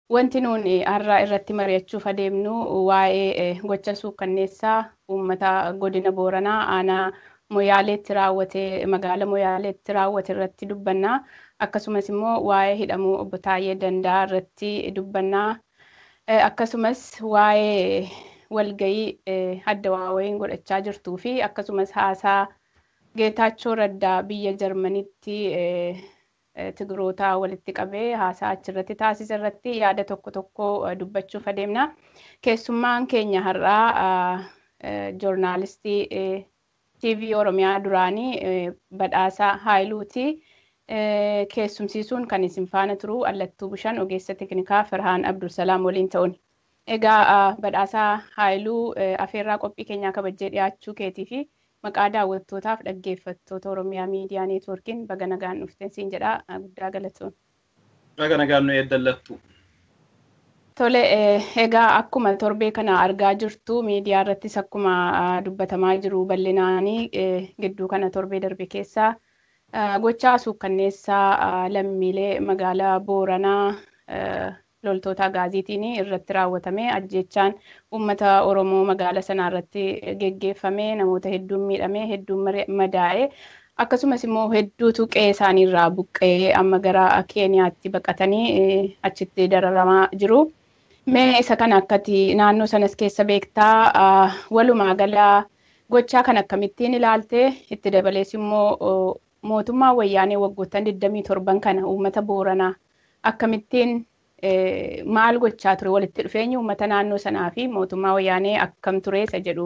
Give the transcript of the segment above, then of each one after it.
wanti nuuni har'a irratti mari'achuuf adeemnu waa'ee gocha suukkanneessaa uummata godina Booranaa aanaa Moyaaleetti raawwate magaala Moyaaleetti raawwate irratti dubbannaa akkasumas immoo waa'ee hidhamuu obbo Taayyee Danda'a irratti dubbannaa akkasumas waa'ee walgayii adda waawayiin godhachaa jirtuu fi akkasumas haasaa Geetaachoo Raddaa biyya Jarmanitti Tigiroota walitti qabee haasaa achirratti taasisa irratti yaada tokko tokko dubbachuuf adeemna. Keessummaan keenya har'aa joornaalistii TV Oromiyaa duraanii badhaasaa Haayiluuti. Keessumsiisuun kan isin faana turu Allattuu Bishaan ogeessa teknikaa Firhaan Abdulsalaam waliin ta'uun. Egaa badhaasaa Haayiluu afeerraa qophii keenyaa kabajjee dhiyaachuu keetii fi maqaa daawwattootaaf dhaggeeffattoota Oromiyaa Miidiyaa Neetwoorkiin baga nagaan dhufteen siin jedhaa guddaa galatoon. Baga nagaan nu eeddallattu. Tole egaa akkuma torbee kana argaa jirtu miidiyaa irrattis akkuma dubbatamaa jiru bal'inaanii gidduu kana torbee darbe keessaa gochaa suukkanneessaa lammiilee magaalaa Booranaa loltoota gaaziitiin irratti raawwatame ajjechaan uummata Oromoo magaala sanaa irratti geggeeffame namoota hedduun miidhame hedduun madaa'e akkasumas immoo hedduutu qe'ee isaanii irraa buqqee amma gara Keeniyaatti baqatanii achitti dararamaa jiru. Mee isa kana akkati naannoo sanas keessa beektaa walumaa galaa gochaa kan akkamittiin ilaaltee itti dabalees immoo mootummaan wayyaanee waggoottan 27 kana uummata Booranaa akkamittiin maal gochaa ture walitti dhufeenyi uummata naannoo sanaa fi mootummaa wayyaanee akkam ture isa jedhu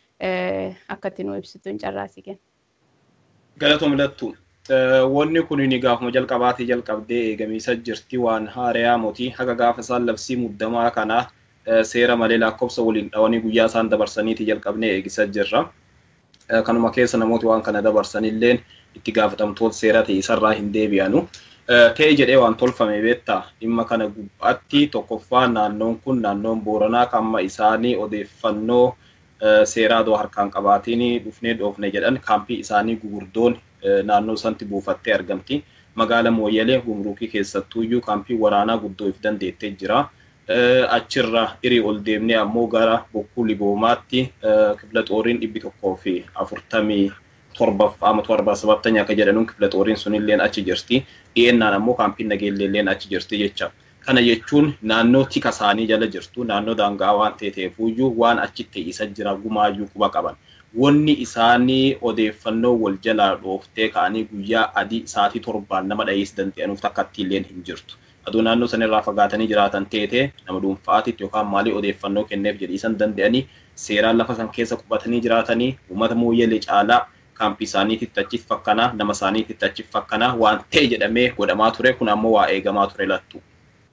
akkatti nu ibsitu hin carraasii kenna. Galatoom lattu. Wanni kun ni gaafuma jalqabaatii jalqabdee eegamiisa jirti waan haariyaa mootii haga gaafa isaan labsii muddamaa kana seera malee lakkoofsa waliin dhawanii guyyaa isaan dabarsaniiti jalqabnee eegisa jirra. Kanuma keessa namooti waan kana dabarsanilleen itti gaafatamtoota seera ta'e isarraa hin deebi'anu. ta'e jedhee waan tolfame beektaa dhimma kana gubbaatti tokkoffaa naannoon kun naannoon booranaa kamma isaanii odeeffannoo seeraa doo harkaan qabaatiin dhufnee dhoofne jedhan kaampii isaanii gugurdoon naannoo sanatti buufattee argamti. Magaala Mooyyalee gumruukii keessattuuyyuu kaampii waraanaa guddoo if dandeettee jira. Achirra irii ol deemnee ammoo gara bokkuu liboomaatti kifla xooriin dhibbi tokkoo fi afurtamii torbaffaa ama torba sabattanya akka jedhanuun kifla xooriin sunilleen achi jirti. Dhiyeennaan ammoo kaampiin nageelleelleen achi jirti jecha. Kana jechuun naannoo tika isaanii jala jirtu naannoo daangaa waan ta'eefuyyuu waan achitti isa jira gumaayyuu quba qaban. Wanni isaanii odeeffannoo wal jalaa dhooftee ka'anii guyyaa adii sa'aatii torbaan nama dhayees danda'anuuf takkatti illeen hin jirtu. Aduu naannoo sanarraa fagaatanii jiraatan teetee nama dhuunfaatitti yookaan maalii odeeffannoo kenneef jedhiisan danda'anii seeraan lafa san keessa qubatanii jiraatanii uummata mooyyalee caalaa kaampii isaaniititti achi fakkanaa nama isaaniititti achi fakkanaa waan ta'e jedhamee godhamaa ture kun ammoo waa eegamaa ture lattu.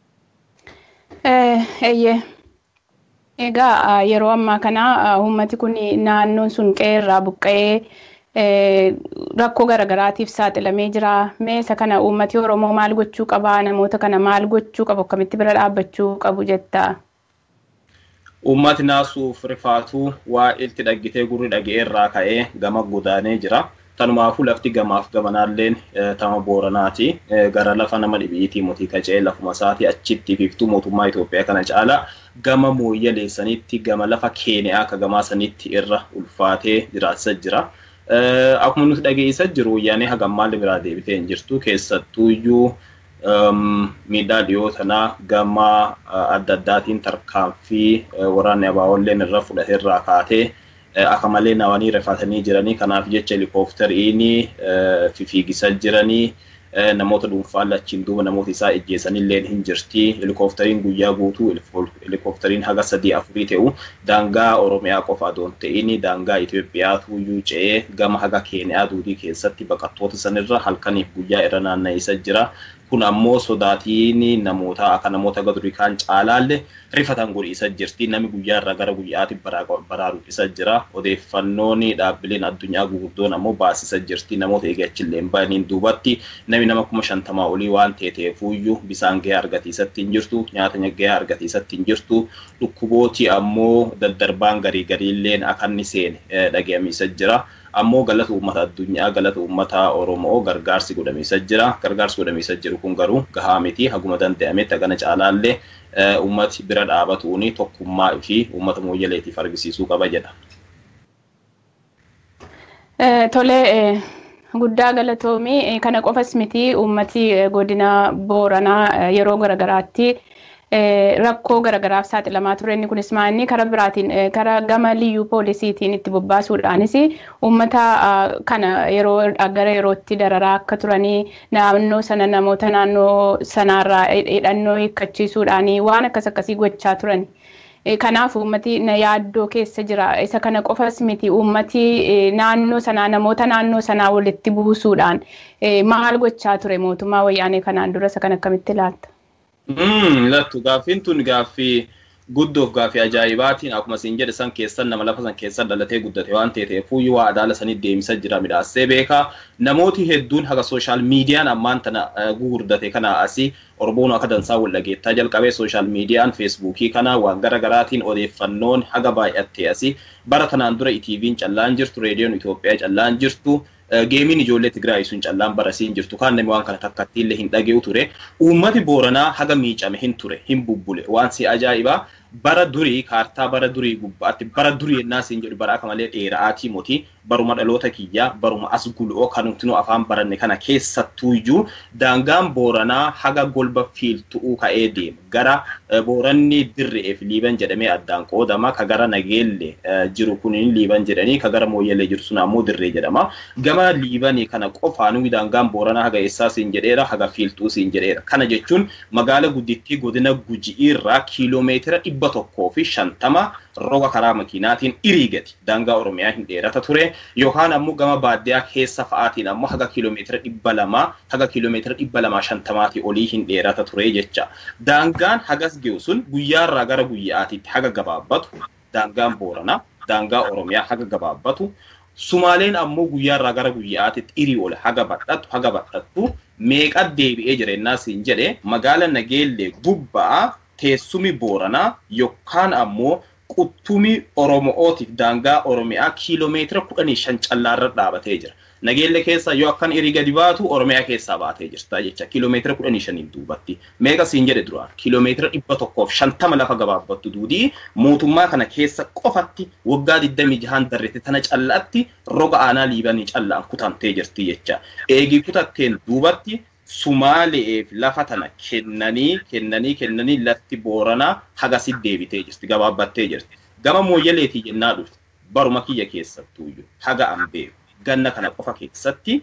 Eeyyee. Egaa yeroo ammaa kana uummati kun naannoon sun qe'ee irraa buqqa'ee rakkoo garaagaraatiif saaxilamee jira. Mee isa kana uummati Oromoo maal gochuu qaba? Namoota kana maal gochuu qabu? Akkamitti bira dhaabbachuu qabu jetta? Uummati naasuuf rifaatuu waa ilti dhaggitee gurri dhaga'ee irraa ka'ee gama godaanee jira. Tanumaafuu lafti gamaaf gamanaalleen tama booranaati. Gara lafa nama dhibiitii mootii qacee lafuma isaati achitti fiftuu mootummaa Itoophiyaa kana caala gama mooyyaleessanitti gama lafa keeniyaa akka gamaa sanitti irra ulfaatee jiraachaa jira. Akkuma nuti dhageessaa jiru wayyaanee hagam maal biraa deebitee hin jirtu keessattuuyyuu miidhaa dhiyoo sanaa gama adda addaatiin tarkaanfii waraanni abaawolleen irra fudhate irraa kaatee akka malee nawanii rifatanii jiranii kanaaf jecha helikooftariin fifiigisaa jiranii namoota dhuunfaan lachiin duuba namoota isaa ejjeesanillee hin jirti helikooftariin guyyaa guutuu helikooftariin haga sadii afurii ta'u daangaa oromiyaa qofa adoon ta'in daangaa Itoophiyaatu iyyuu ce'ee gama haga keeniyaa duudii keessatti baqattoota sanirra halkaniif guyyaa irra naanna'isa jira kun ammoo sodaatiin namoota akka namoota gadurii kaan caalaalle rifatan godhiisa jirti namni guyyaa irraa gara guyyaatti baraaru isa jira odeeffannoon dhaabbileen addunyaa gurguddoon ammoo baasisa jirti namoota eeggachillee ba'aniin duubatti namni nama kuma shantamaa olii waan ta'eefuyyuu bisaan gahee argatiisatti hin jirtu nyaata gahee argatiisatti hin jirtu dhukkubooti ammoo daddarbaan garii gariilleen akka inni seene dhaga'amiisa jira ammoo galata uummata addunyaa galata uummata oromoo gargaarsi godhamiisa jira gargaarsi godhamiisa jiru kun garuu gahaa miti haguma danda'ametti hagana caalaallee uummati bira dhaabatuuni tokkummaa fi uummata mooyyaleetiif argisiisuu qaba jedha. Tolee guddaa galatoomii kana qofas miti uummati godina booranaa yeroo garagaraatti rakkoo garagaraaf saaxilamaa ture inni kunis maanni karaa biraatiin karaa gama liyyuu poolisiitiin itti bobbaasuudhaanis uummata kana yeroo gara yerootti dararaa akka turanii naannoo sana namoota naannoo sanaarraa hidhannoo hiikkachiisuudhaanii waan akkas akkasii gochaa turani. Kanaaf uummati na yaaddoo keessa jira. Isa kana qofas miti uummati naannoo sanaa namoota naannoo sanaa walitti buusuudhaan maal gochaa ture mootummaa wayyaanee kanaan dura isa kan akkamitti ilaalta? Lattu gaaffiin tun gaaffii guddoof gaaffii ajaa'ibaatiin akkuma siin jedhe san keessan nama lafa san keessa dhalatee guddate waan ta'eef fuuyyuu waa adaala sanitti deemsa jira midhaassee beekaa namooti hedduun haga sooshaal miidiyaan ammaan tana gugurdate kana asii Oromoon akka dansaa wal dhageettaa jalqabee sooshaal miidiyaan feesbuukii kana waan gara garaatiin odeeffannoon haga baay'attee asii bara kanaan dura ITV'n callaan jirtu reediyoon Itoophiyaa callaan jirtu geemiin ijoollee Tigraay sun callaan barasiin jirtu kan namni waan kana takkatti illee hin dhagee'u ture uummati booranaa haga miicame hin ture hin bubbule waan si ajaa'ibaa bara durii kaartaa bara durii gubbaatti bara durii yennaa siin jedhu bara akka malee dheera'aatii moti baruma dhaloota kiyyaa baruma as gul'oo kan nuti afaan baranne kana keessattuuyyuu daangaan booranaa haga golba fiiltu'uu ka'ee deema gara booranni dirre'eef liiban jedhamee addaan qoodama ka gara nageelle jiru kunin liiban jedhanii ka gara mooyyalee jiru sun ammoo dirree jedhama gama liibanii kana qofaanuu daangaan booranaa haga eessaa siin jedheera haga fiiltuu siin jedheera kana jechuun magaala guddittii godina guji'iirraa kiiloomeetira dhibba tokkoo fi shantama roga karaa makiinaatiin irii gadi daangaa oromiyaa hin dheerata ture yookaan ammoo gama baadiyyaa keessa fa'aatiin ammoo haga kiiloomeetira dhibba lamaa haga kiiloomeetira dhibba lamaa shantamaatii olii hin dheerata ture jecha daangaan hagas ge'u sun guyyaarraa gara guyyaatiitti haga gabaabbatu daangaan booranaa daangaa oromiyaa haga gabaabbatu Sumaaleen ammoo guyyaarraa gara guyyaatitti irii ol haga badhattu haga badhattu meeqa deebi'ee jireenyaa siin jedhe magaala nageellee gubbaa teessumi booranaa yookaan ammoo quttumi oromootiif daangaa oromiyaa kiiloomeetira kudhanii shan callaarra dhaabatee jira. Nageelle keessa yoo akkan irii gadi baatu oromiyaa keessaa baatee jirta jecha kiiloomeetira kudhanii shaniin duubatti. Meeqa siin jedhe duraan kiiloomeetira dhibba tokkoof shantama lafa gabaabbattu duudii mootummaa kana keessa qofatti waggaa digdamii jahaan darrete tana callaatti roga aanaa liibanii callaan kutamtee jirti jecha. Eegii kutatteen duubatti Sumaaleef lafa tana kennanii kennanii kennanii lafti booranaa hagasi deebitee jirti gabaabbattee jirti. Gama mooyyaleetii jennaa dhufti baruma kiyya keessattuuyyuu haga an beeku ganna kana qofa keessatti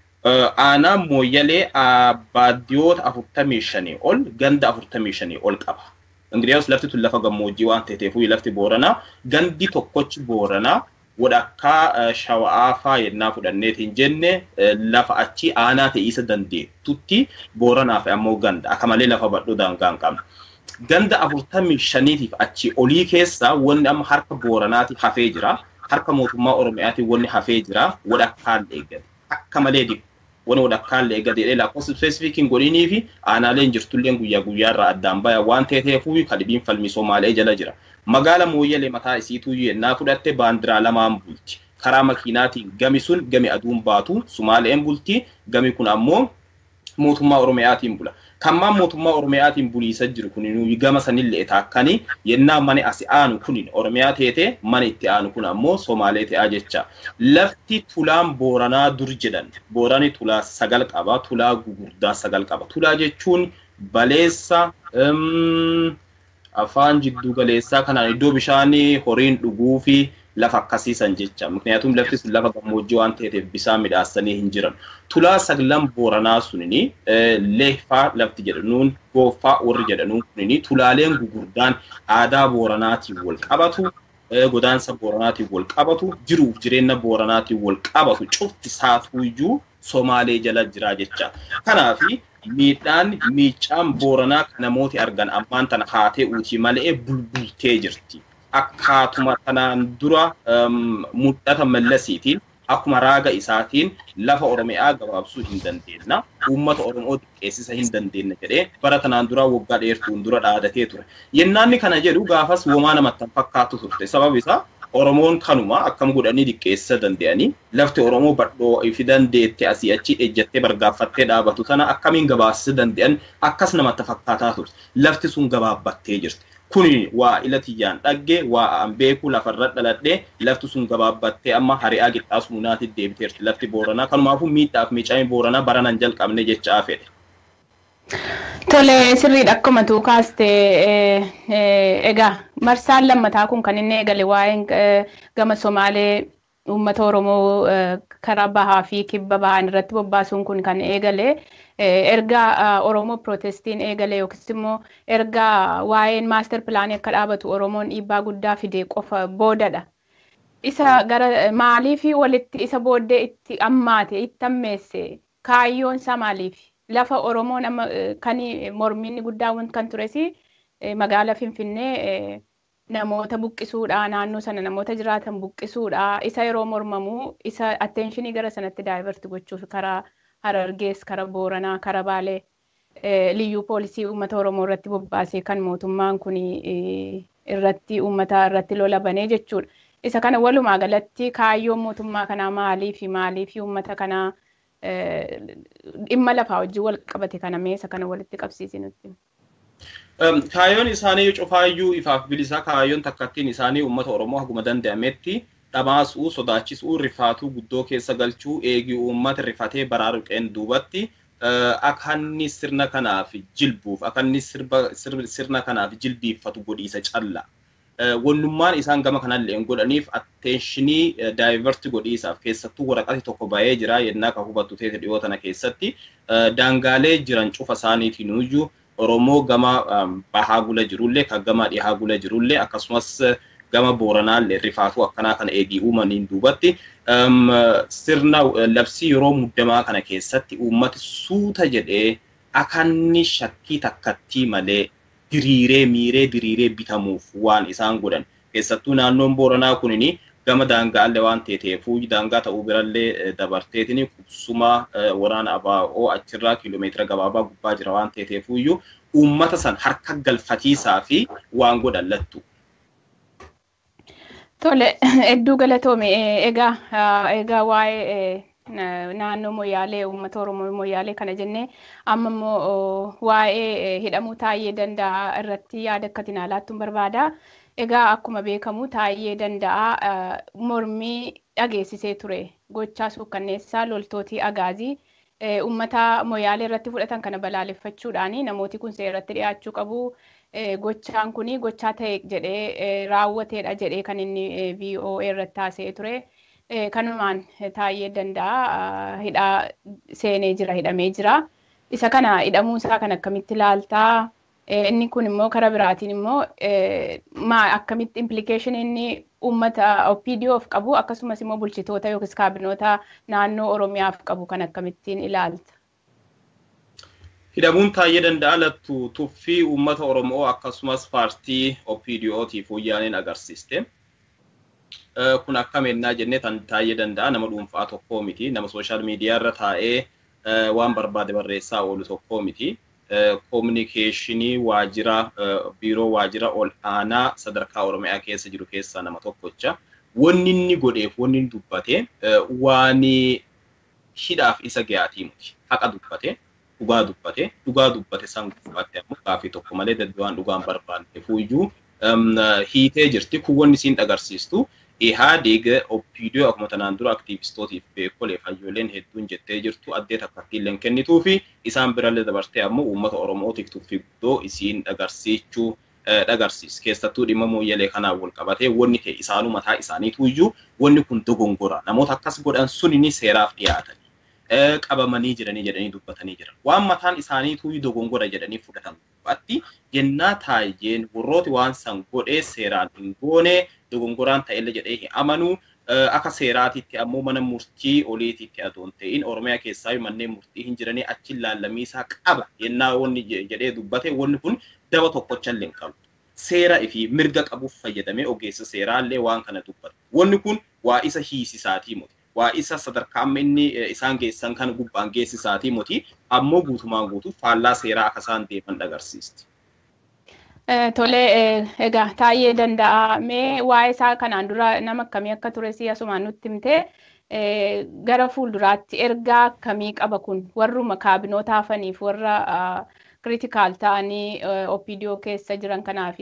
aanaa mooyyalee baadiyyoota afurtamii shanii ol ganda afurtamii shanii ol qaba. Ingiliyaas lafti tun lafa gammoojjii waan ta'eef lafti booranaa gandi tokkochi booranaa wadhakkaa shawa'aa faa yennaa fudhanneetiin jenne lafa achi aanaa ta'isa dandeettutti booranaaf ammoo ganda akka malee lafa badhoo daangaa hin qabne. Ganda afurtamii shaniitiif achi olii keessaa wanni amma harka booranaati hafee jira. Harka mootummaa Oromiyaati wanni hafee jira. Wadhakkaan eeggate. Akka malee dhibu. Wanni wadhakkaan eeggate jedhee lakkoofsa ispeesifikiin godhinii fi aanaaleen jirtulleen guyyaa guyyaarraa addaan baya waan ta'eefuu kadhibiin falmii Somaalee jala jira. magaala mooyyalee mataa isiituu yennaa fudhatte baandiraa lamaan bulti. Karaa makiinaatiin gami sun gami aduun baatu Sumaaleen bulti gami kun ammoo mootummaa Oromiyaatiin bula. Kammaan mootummaa Oromiyaatiin buliisa jiru kun gama sanillee taakkanii yennaa mani asi aanu kun Oromiyaa teete mani itti aanu kun ammoo Somaalee ta'aa jecha. Lafti tulaan Booranaa dur jedhan Boorani tulaa sagal qaba tulaa gugurdaa sagal qaba. Tulaa jechuun baleessa afaan jiddu galeessaa kanaan iddoo bishaanii horiin dhuguu fi lafa akkasiisan jecha. Miknyaatuun lafti sun lafa gammoojjii waan ta'eef bisaan midhaasanii hin jiran. Tulaa saglan booranaa sunini leeffaa lafti jedhanuun gooffaa warri jedhanuun kunini tulaaleen gugurdaan aadaa booranaatiin wal qabatu. Godaansa booranaatiin wal qabatu jiruuf jireenya booranaatiin wal qabatu cufti saatuuyyuu Somaalee jala jira jecha. Kanaafi miidhaan miicaan booranaa kan namooti argan ammaan tana haatee uutii malee bulbultee jirti. Akkaatuma kanaan dura mul'ata mallasiitiin akkuma raaga isaatiin lafa Oromiyaa gabaabsuu hin dandeenna. Uummata Oromoo xiqqeessisa hin dandeenye jedhee bara kanaan dura waggaa dheertuun dura dhaadatee ture. Yennaanni kana jedhu gaafas womaa namatti fakkaatu turte. Sababni isaa Oromoon kanuma akkam godhanii diqqeessa danda'anii lafti Oromoo badhoo fi dandeette asii achi ejjattee bargaaffattee dhaabatu tana akkamiin gabaasuu danda'an akkas namatti fakkaataa turte. Lafti sun gabaabbattee jirti. Kuni waa ila tiyyaan dhagge waa an beeku lafarra dhaladhee lafti sun gabaabbattee amma hari'aa qixxaasu munaatti deebiteerti lafti Booranaa. Kanumaafuu miidhaaf miicamee Booranaa baranan jalqabne jechaa fedhe. Tole sirriidha akkuma tuu kaaste egaa marsaan lammataa kun kan inni eegale waa'een gama Somaalee uummata Oromoo karaa bahaa fi kibba bahaan irratti bobbaasuun kun kan eegale erga Oromoo Pirootestiin eegale yookiis immoo erga waa'een maaster pilaanii akka dhaabatu Oromoon dhiibbaa guddaa fide qofa boodadha. Isa gara maaliif walitti isa booddee itti ammaate itti ammeesse kaayyoon isaa maaliif? lafa Oromoon amma kan mormiin guddaan kan tures magaala Finfinnee namoota buqqisuudha naannoo sana namoota jiraatan buqqisuudha isa yeroo mormamu isa atteenshinii gara sanatti daayivarti gochuuf karaa Harargees karaa Booranaa karaa Baalee liyyuu poolisii uummata Oromoo irratti bobbaasee kan mootummaan kun irratti uummata irratti lola banee jechuudha. Isa kana walumaa galatti kaayyoon mootummaa kanaa maalii fi maalii fi uummata kanaa dhimma lafaa wajjin wal qabate kana meesa kana walitti qabsiisi nutti. Kaayyoon isaanii cufaayyuu ifaaf bilisaa kaayyoon takkattiin isaanii uummata Oromoo haguma danda'ametti dhamaasuu, sodaachisuu, rifaatuu guddoo keessa galchuu, eegii uummata rifatee baraaruqeen duubatti akka inni sirna kanaaf jilbuuf, akka inni sirna kanaaf jilbiiffatu godhiisa calla. Wannummaan isaan gama kanallee godhaniif atteenshinii daayivarti godhiisaaf keessattuu waraqati tokko bahee jira yennaa kan hubattu ta'e dhiyoo tana keessatti daangaalee jiran cufa isaaniitiin iyyuu Oromoo gama bahaa gula jirullee kan gama dhihaa gula jirullee akkasumas gama booranaallee rifaatuu akkanaa kana eegii uumaniin duubatti sirna labsii yeroo muddamaa kana keessatti uummati suuta jedhee akanni shakkii takkattii malee diriiree miiree diriiree bitamuuf waan isaan godhan keessattuu naannoon booranaa kunini gama daangaallee waan ta'eefuu daangaa ta'uu birallee dabarteetini qubsuma waraana abaa'oo achirraa kiiloomeetira gabaabaa gubbaa jira waan ta'eefuu iyyuu uummata san harka galfatiisaa fi waan godhan lattu. Tole, hedduu galatoome. Egaa egaa waa'ee naannoo moyyaalee uummata oromoo moyyaalee kana jennee amma immoo waa'ee hidhamuu taa'ee danda'a irratti yaada akka laattuun barbaada. Egaa akkuma beekamu taa'ee danda'a mormii dhageessisee ture gochaa suukkanneessaa loltootii agaazii uummata moyyaalee irratti fudhatan kana balaaleffachuudhaan namooti kun seeratti dhiyaachuu qabu. Gochaan kun gochaa ta'e jedhee raawwateedha jedhee kan inni VOA irratti haasa'ee ture. kanumaan taa'ee danda'a hidhaa seenee jira hidhamee jira isa kana hidhamuu isaa kan akkamitti ilaaltaa inni kun immoo karaa biraatiin immoo maa akkamitti implikeeshinii inni uummata OPDOf qabu akkasumas immoo bulchitoota yookiis kaabinoota naannoo Oromiyaaf qabu kan akkamittiin ilaalta. Hidhamuun taa'ee danda'a lattu tuffii uummata Oromoo akkasumas paartii OPDOtiif wayyaaneen agarsiiste. kun akkam ennaa jennee tan taa'ee danda'a nama dhuunfaa tokkoo miti nama sooshaal miidiyaa irra taa'ee waan barbaade barreessaa oolu tokkoo miti. Koominikeeshinii waajjira biiroo waajjira ol aanaa sadarkaa Oromiyaa keessa jiru keessaa nama tokkocha. Wanni inni godheef wanni inni dubbate waan hidhaaf isa ga'aatii miti. Haqa dubbate, dhugaa dubbate, dhugaa dubbate san gubbaatti ammoo gaaffii tokko malee dadduwaan dhugaan barbaanneef iyyuu hiitee jirti. Kun wanni isiin agarsiistu Ihaadeg OPDO akkuma tanaan dura aktiivistootiif beekolee hayyooleen hedduun jettee jirtu addee takkattiilleen kennituu fi isaan birallee dabartee ammoo uummata Oromootiif tuffii guddoo isiin agarsiichuu dhagarsiis keessattuu dhimma mooyyalee kanaan wal qabatee wanni ta'e isaanuu mataa isaaniitu iyyuu wanni kun dogongora namoota akkas godhan sunini seeraaf dhiyaatanii qabamanii jiranii jedhanii dubbatanii jiran waan mataan isaaniitu dogongora jedhanii fudhatan dubbatti yennaa taayeen warrooti waan san godhee seeraan hin goone dogongoraan ta'ellee jedhee hin amanuu akka seeraatitti ammoo mana murtii oliititti adoon ta'in oromiyaa keessaa manneen murtii hin jiranii achi laallamiisaa qaba yennaa wanni jedhee dubbate wanni kun daba tokkochallee hin qabu. Seera fi mirga qabuuf fayyadamee ogeessa seeraallee waan kana dubbata. Wanni kun waa isa hiisisaatii muti. Waa isa sadarkaa amma inni isaan geessan kan gubbaan geessisaatii muti. Ammoo guutumaan guutuu faallaa seeraa akka isaan deeman agarsiisti. Tole egaa taa'ee danda'a mee waa'ee isaa kanaan dura nama akkamii akka ture si asumaan nutti himte gara fuulduraatti ergaa akkamii qaba kun warruma kaabinoota hafaniif warra kritikaal ta'anii opiidiyoo keessa jiran kanaaf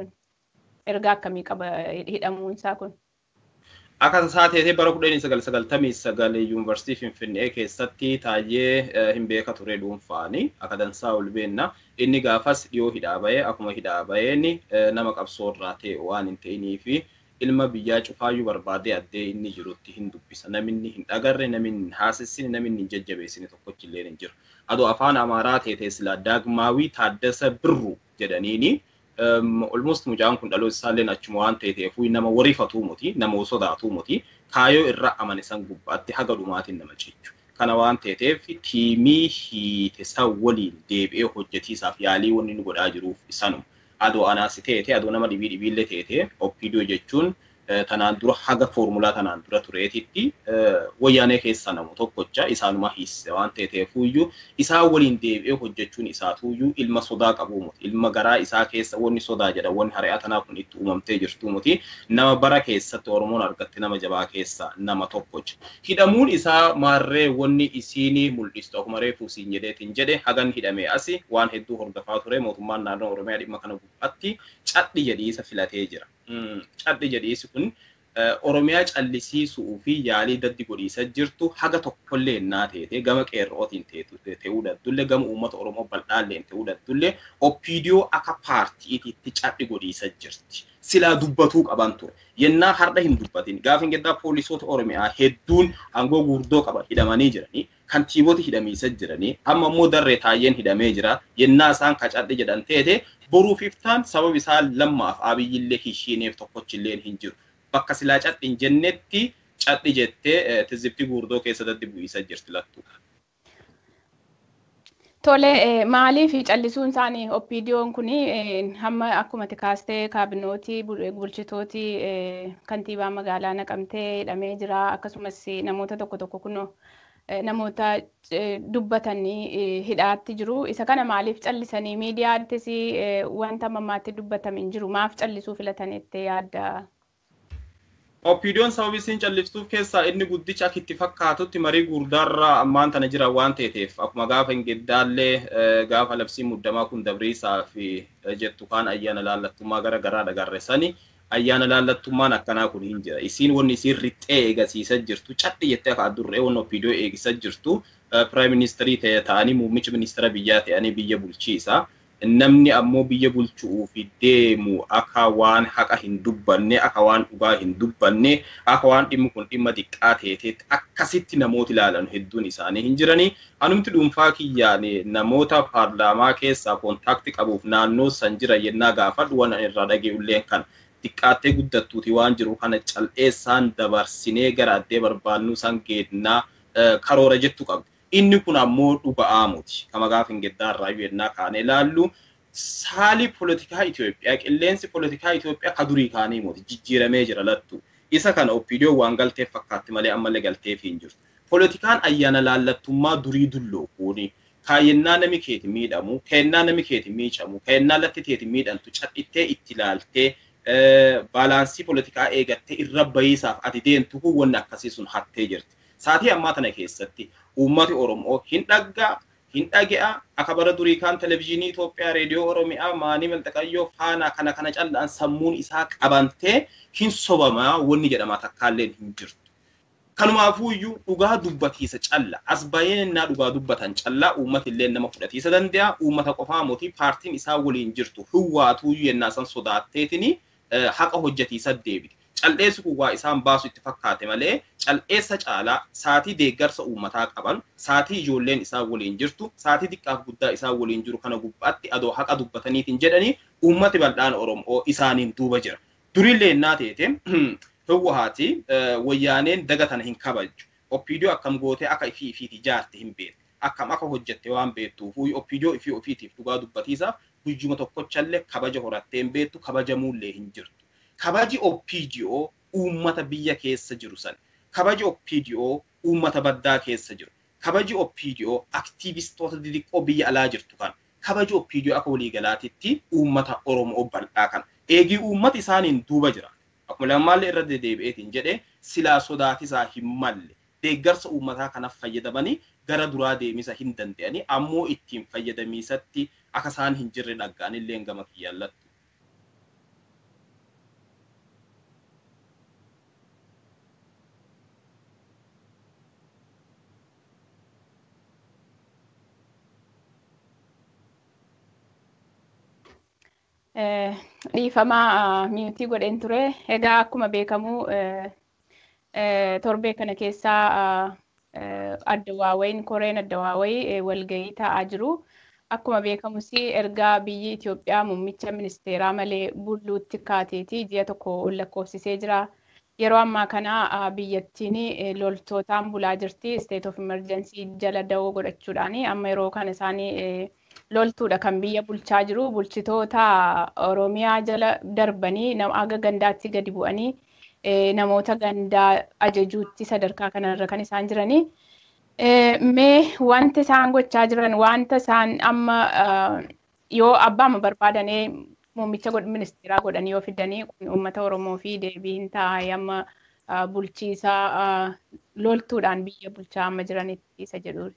ergaa akkamii qaba hidhamuun isaa kun. Akka isaa teetee bara kudha sagal sagaltamii sagal yuunivarsiitii Finfinnee keessatti taa'ee hin beeka ture dhuunfaani akka dansaa ol beenna. Inni gaafas dhiyoo hidhaa bahee akkuma hidhaa baheen nama qabsoo irraa ta'e waan hin ta'inii fi ilma biyyaa cufaayyuu barbaadee addee inni jirutti hin dubbisa. Namni hin dhagarre, namni hin haasessine, namni hin jajjabeessine tokkochi illee hin jiru. Adoo afaan Amaaraa teetee silaa Daagmaawii Taaddasa Birru jedhaniini almost mucaan kun dhaloota isaallee achuma waan ta'eefuu nama wariifatuu muti nama sodaatuu muti kaayoo irra amane san gubbaatti haga dhumaatiin nama cichu. Kana waan ta'eef tiimii hiite san waliin deebi'ee hojjetiisaaf yaalii wanni nu godhaa jiruuf isanuma. Adoo anaasi teete adoo nama dhibii dhibiillee teete oppiidoo jechuun tanaan dura haga foormulaa tanaan dura tureetitti wayyaanee keessa namu tokkocha isaanuma hiisise waan ta'eefuyyuu isaa waliin deebi'ee hojjechuun isaatuyyuu ilma sodaa qabuu muti ilma garaa isaa keessa wanni sodaa jedha wanni hari'aa tanaa kun itti uumamtee jirtu muti nama bara keessatti oromoon argatte nama jabaa keessa nama tokkocha hidhamuun isaa maarree wanni isiinii mul'istu akkuma reefuu siin jedheetiin jedhe hagan hidhamee asi waan hedduu hordofaa ture mootummaan naannoo oromiyaa dhimma kana gubbaatti cadhi jedhiisa filatee jira. cadhi jedhiisi kun Oromiyaa callisiisuu fi yaalii daddi godhiisa jirtu haga tokkollee innaa teete gama qeerrootiin ta'uu daddullee gama uummata Oromoo bal'aalleen ta'uu daddullee oppiidiyoo akka paartiitiitti cadhi godhiisa jirti. Silaa dubbatuu qaban ture. Yennaa har'a hin dubbatin gaafa hin geddaa poolisoota Oromiyaa hedduun aangoo guurdoo qaban hidhamanii jiranii kantiibota hidhamiisa jiranii amma immoo darree taayyeen hidhamee jira yennaa isaan kacadhe jedhan teete boruuf iftaan sababa isaa lammaaf abiyyillee hishiineef tokkochillee hin jiru. Bakka silaa cadhi hin jennetti cadhi jettee tizibtii guurdoo keessatti bu'iisa jirti lattu. Tole maaliif callisuun isaanii oppiidiyoon kun hamma akkuma kaastee kaabinootii bulchitootii kantiibaa magaalaa naqamtee hidhamee jira akkasumas namoota tokko tokko kunoo namoota dubbatanii hidhaatti jiru. Isa kana maaliif callisanii miidiyaattis wanta mammaatti dubbatame hin jiru. Maaf callisuu filatanitti yaadda? Oppiidiyoon sababii isiin calliftuuf keessaa inni guddicha akka itti fakkaatutti marii gurdaarra ammaan tana jira waan ta'eef akkuma gaafa hin geddaallee gaafa labsii muddamaa kun dabriisaa fi jettu kaan ayyaana laallattummaa gara garaa dhagarre sani ayyaana laallattummaan akkanaa kun hin jira. Isiin wanni isiin rixxee eegasiisa jirtu cadhi jettee akka addurree wanni oppiidiyoo eegisa jirtu piraayim ministeerii ta'anii muummicha ministeera biyyaa ta'anii biyya bulchiisa. Namni ammoo biyya bulchuuf deemu akka waan haqa hin dubbanne akka waan dhugaa hin dubbanne akka waan dhimmi kun dhimma xiqqaa ta'etti akkasitti namooti ilaalan hedduun isaanii hin jiranii. Anumti dhuunfaa kiyyaan namoota paarlaamaa keessaa koontaakti qabuuf naannoo san jira yennaa gaafadhu waan irraa dhageeffadhu kan xiqqaattee guddattuuti waan jiru kana cal'eessaan dabarsinee gara addee barbaannu san geednaa karoora jettu qabdi. Inni kun ammoo dhuga'aa muti. Kama gaafa hin geddaarraa yennaa kaanee ilaallu saali poolitikaa Itoophiyaa qilleensi poolitikaa Itoophiyaa ka durii kaanii muti jijjiiramee jira lattu. Isa kana oppiidiyoo waan galteef fakkaatti malee ammallee galteef hin jirtu. Poolitikaan ayyaana laallattummaa durii dulloo kuuni. Kaayyennaa nami keeti miidhamu, keennaa nami keeti miicamu, keennaa latti teeti miidhamtu cadhittee itti ilaaltee baalaansii poolitikaa eegattee irra bayiisaaf ati deemtu kun wanni akkasii sun hattee jirti. Saatii ammaa tana keessatti uummati Oromoo hin dhaggaa, hin dhage'a, akka bara durii kaan televizyiinii Itoophiyaa, reediyoo Oromiyaa, maanii malxaqayyoo faana kana kana callaan sammuun isaa qabantee hin sobamaa wanni jedhama takkaalleen hin jirtu. Kanumaafuu iyyuu dhugaa dubbatiisa calla. As baay'inaa dhugaa dubbatan callaa uummati illee nama fudhatiisa danda'a. Uummata qofaa mootii paartiin isaa waliin jirtu hiwwaatuu iyyuu yennaa san sodaatteetini haqa hojjetiisa deebite. cal'eessi kun waa isaan baasu itti fakkaate malee cal'eessa caalaa saatii deeggarsa uummataa qaban saatii ijoolleen isaa waliin jirtu saatii xiqqaaf guddaa isaa waliin jiru kana gubbaatti adoo haqa dubbataniitiin jedhanii uummati bal'aan oromoo isaaniin duuba jira. Durillee innaa teete hawwahaati wayyaaneen daga tana hin kabaju. Oppiidiyoo akkam gootee akka ifii ifiiti ijaarte hin beekne. Akkam akka hojjette waan beektuuf oppiidiyoo ifii ofiitiif dhugaa dubbatiisaaf guyyuma tokkochallee kabaja horattee hin beektu kabajamuullee hin jirtu. kabaji oppiidiyoo uummata biyya keessa jiru san kabaji oppiidiyoo uummata baddaa keessa jiru kabaji oppiidiyoo aktiivistoota xixiqqoo biyya alaa jirtu kan kabaja oppiidiyoo akka waliigalaatitti uummata Oromoo bal'aa kana. Eegii uummata isaaniin duuba jira. Akkuma lammaallee irra dedeebi'eetiin jedhee silaa sodaatisaa hin malle deeggarsa uummataa kanaaf fayyadamanii gara duraa deemisa hin danda'anii ammoo ittiin fayyadamiisatti akka isaan hin jirre dhaggaan illee gama kiyyaallattu. dhiifamaa miyuutii godheen ture. Egaa akkuma beekamu torbee kana keessaa addawaawwayin koreen addawaawwayii walgahii taa'aa jiru. Akkuma beekamus ergaa biyyi Itoophiyaa muummicha ministeeraa malee bulluutti kaateeti ji'a tokko lakkoofsisee jira. Yeroo ammaa kana biyyattiin loltootaan bulaa jirti. State of emergency jala da'oo godhachuudhaan amma yeroo kana isaanii loltuudha kan biyya bulchaa jiru. Bulchitoota Oromiyaa jala darbanii aga gandaatti gadi bu'anii namoota gandaa ajajuutti sadarkaa kanarra kan isaan jiranii. Mee wanta isaan gochaa jiran wanta isaan amma yoo abbaama barbaadanii muummicha ministeeraa godhanii yoo fidanii uummata Oromoo fi deebii hin taa'e amma bulchiisaa loltuudhaan biyya bulchaa amma jiranitti isa jedhuudha.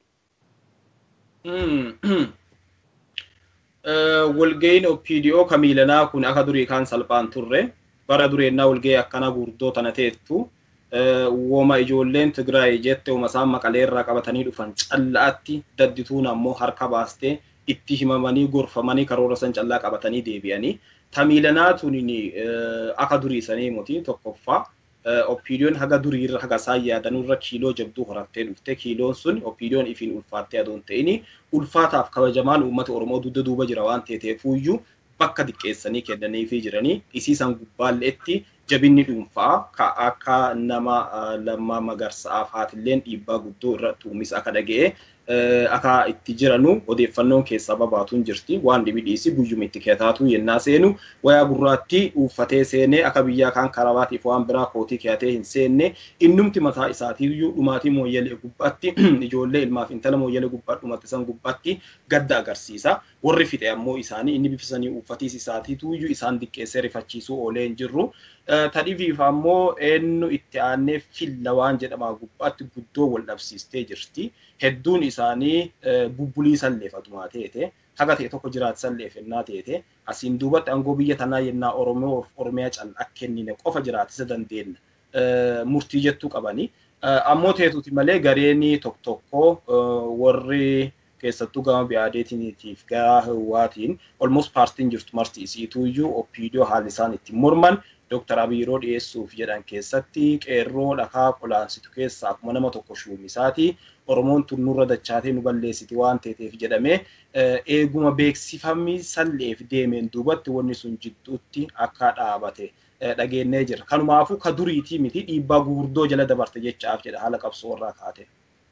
walga'iin OPDO kamiilanaa kun akka durii kaan salphaan turre bara dureennaa walga'ii akkana guurdoo tana teettu wooma ijoolleen Tigraay jette wooma isaan maqalee irraa qabatanii dhufan callaatti daddituun ammoo harka baastee itti himamanii gorfamanii karoora san callaa qabatanii deebi'anii tamiilanaa tuniin akka duriisanii muti tokkoffaa oppiidiyoon haga duriirra haga isaan yaadanurra kiiloo jabduu horattee dhufte kiiloon sun oppiidiyoon ifiin ulfaattee adoon ta'ini ulfaataaf kabajamaan uummata oromoo dugda duuba jira waan ta'eefuyyuu bakka diqqeessanii kennaniifii jiranii isiisan gubbaalleetti jabinni dhuunfaa ka akka nama lammaa magarsaaf haatilleen dhiibbaa guddoo irratti uumisa akka dhaga'e akka itti jiranu odeeffannoon keessaa babaatuun jirti waan dhibi dhiisi guyyuma itti keetaatu yennaa seenu wayaa gurraatti uffatee seenee akka biyyaa kaan karabaatiif waan biraa kootii keeyatee hin seenne innumti mataa isaatiiyyuu dhumaatii mooyyalee gubbaatti ijoollee ilmaaf intala mooyyalee gubbaa dhumatti san gubbaatti gadda agarsiisa warri fixe ammoo isaanii inni bifisanii uffatiis isaatiituyyuu isaan diqqeessee rifachiisuu oolee hin jirru tadhiifiif ammoo eenyu itti aanee filla waan jedhamaa gubbaatti guddoo wal dhabsiistee jirti. Hedduun isaanii bubbulii salleeffatumaa teete haga ta'e tokko jiraatisan leefennaa teete asiin duubatti aangoo biyya tanaa yennaa Oromoo Oromiyaa callaa kennine qofa jiraatisa dandeenya murtii jettuu qabani. Ammoo teetuuti malee gareen tokko tokko warri keessattuu gama biyaadeetiiniitiif gara hawaatiin olmost paartiin jirtu marti isiituuyyuu oppiidiyoo haalli isaan ittiin morman Dooktar Abiy yeroo dhiyeessuuf jedhan keessatti qeerroo dhakaa qolaansitu keessaa akkuma nama tokko shuumisaati. Oromoon tun nurra dachaatee nu balleessiti waan ta'eef jedhamee eeguma beeksifamni salleef deemeen duubatti wanni sun jidduutti akka dhaabate dhageenyee jira. Kanumaafuu ka duriitii miti dhiibbaa gurguddoo jala dabarte jechaaf jedha haala qabsoo irraa kaate.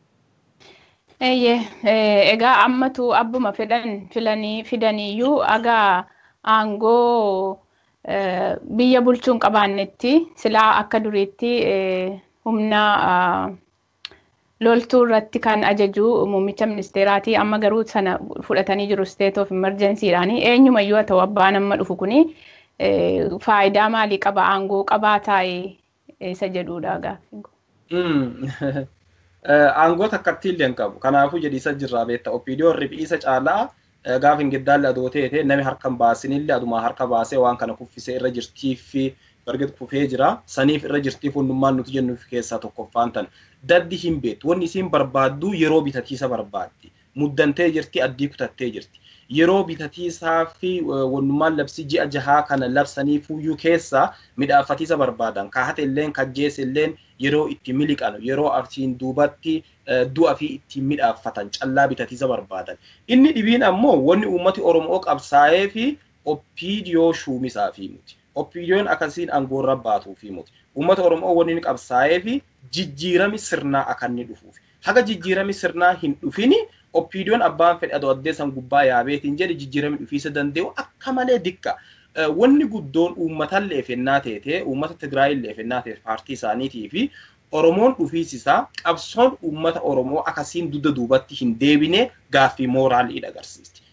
Egaa ammatu abbuma fedhan filanii fidaniiyyuu agaa aangoo biyya bulchuun qabaannetti silaa akka duriitti humna loltuu irratti kan ajaju muummicha ministeeraati amma garuu sana fudhatanii jiru state of emergencyidhaan eenyumayyuu haa ta'u abbaan amma dhufu kuni faayidaa maalii qaba aangoo qabaa taa'e isa jedhudha gaaffiin Aangoo takkatti illee hin qabu kanaafuu jedhiisa jirraa beekta oppiidiyoon rifeensa caalaa gaafa hin giddaalle adoo teete nami harka hin baasinillee adumaa harka baasee waan kana kuffisee irra jirtiif barget kufee jira saniif irra jirtiif hundummaan nuti jennuuf keessaa tokkoffaan tan daddi hin beektu wanni isiin barbaaddu yeroo bitatiisa barbaaddi muddantee jirti addii kutattee jirti yeroo bitatiisaa fi wannummaan labsii ji'a jahaa kana labsanii fuuyyuu keessaa midhaafatiisa barbaadan kaahate illeen kajjees illeen yeroo itti miliqan yeroo arsiin duubatti du'a fi ittiin midhaaffatan callaa bitatiisa barbaadan. Inni dhibiin ammoo wanni uummati Oromoo qabsaa'ee fi oppiidiyoo shuumisaa fi muti. Oppiidiyoon akkasiin aangoorra baatuu fi muti. Uummata Oromoo wanni inni qabsaa'ee fi jijjiirami sirnaa akka inni dhufuuf. Haga jijjiirami sirnaa hin dhufini oppiidiyoon abbaan fedhe adoo addeessan gubbaa yaabeetiin jedhe jijjiirami dhufiisa danda'u akka malee dikka. Wanni guddoon uummatan leefennaa teete uummata Tigraay leefennaa teete paartii isaaniitii fi Oromoon dhufiisisaa qabsoon uummata Oromoo akkasiin dugda duubatti hin deebine gaaffii mooraalii agarsiisti.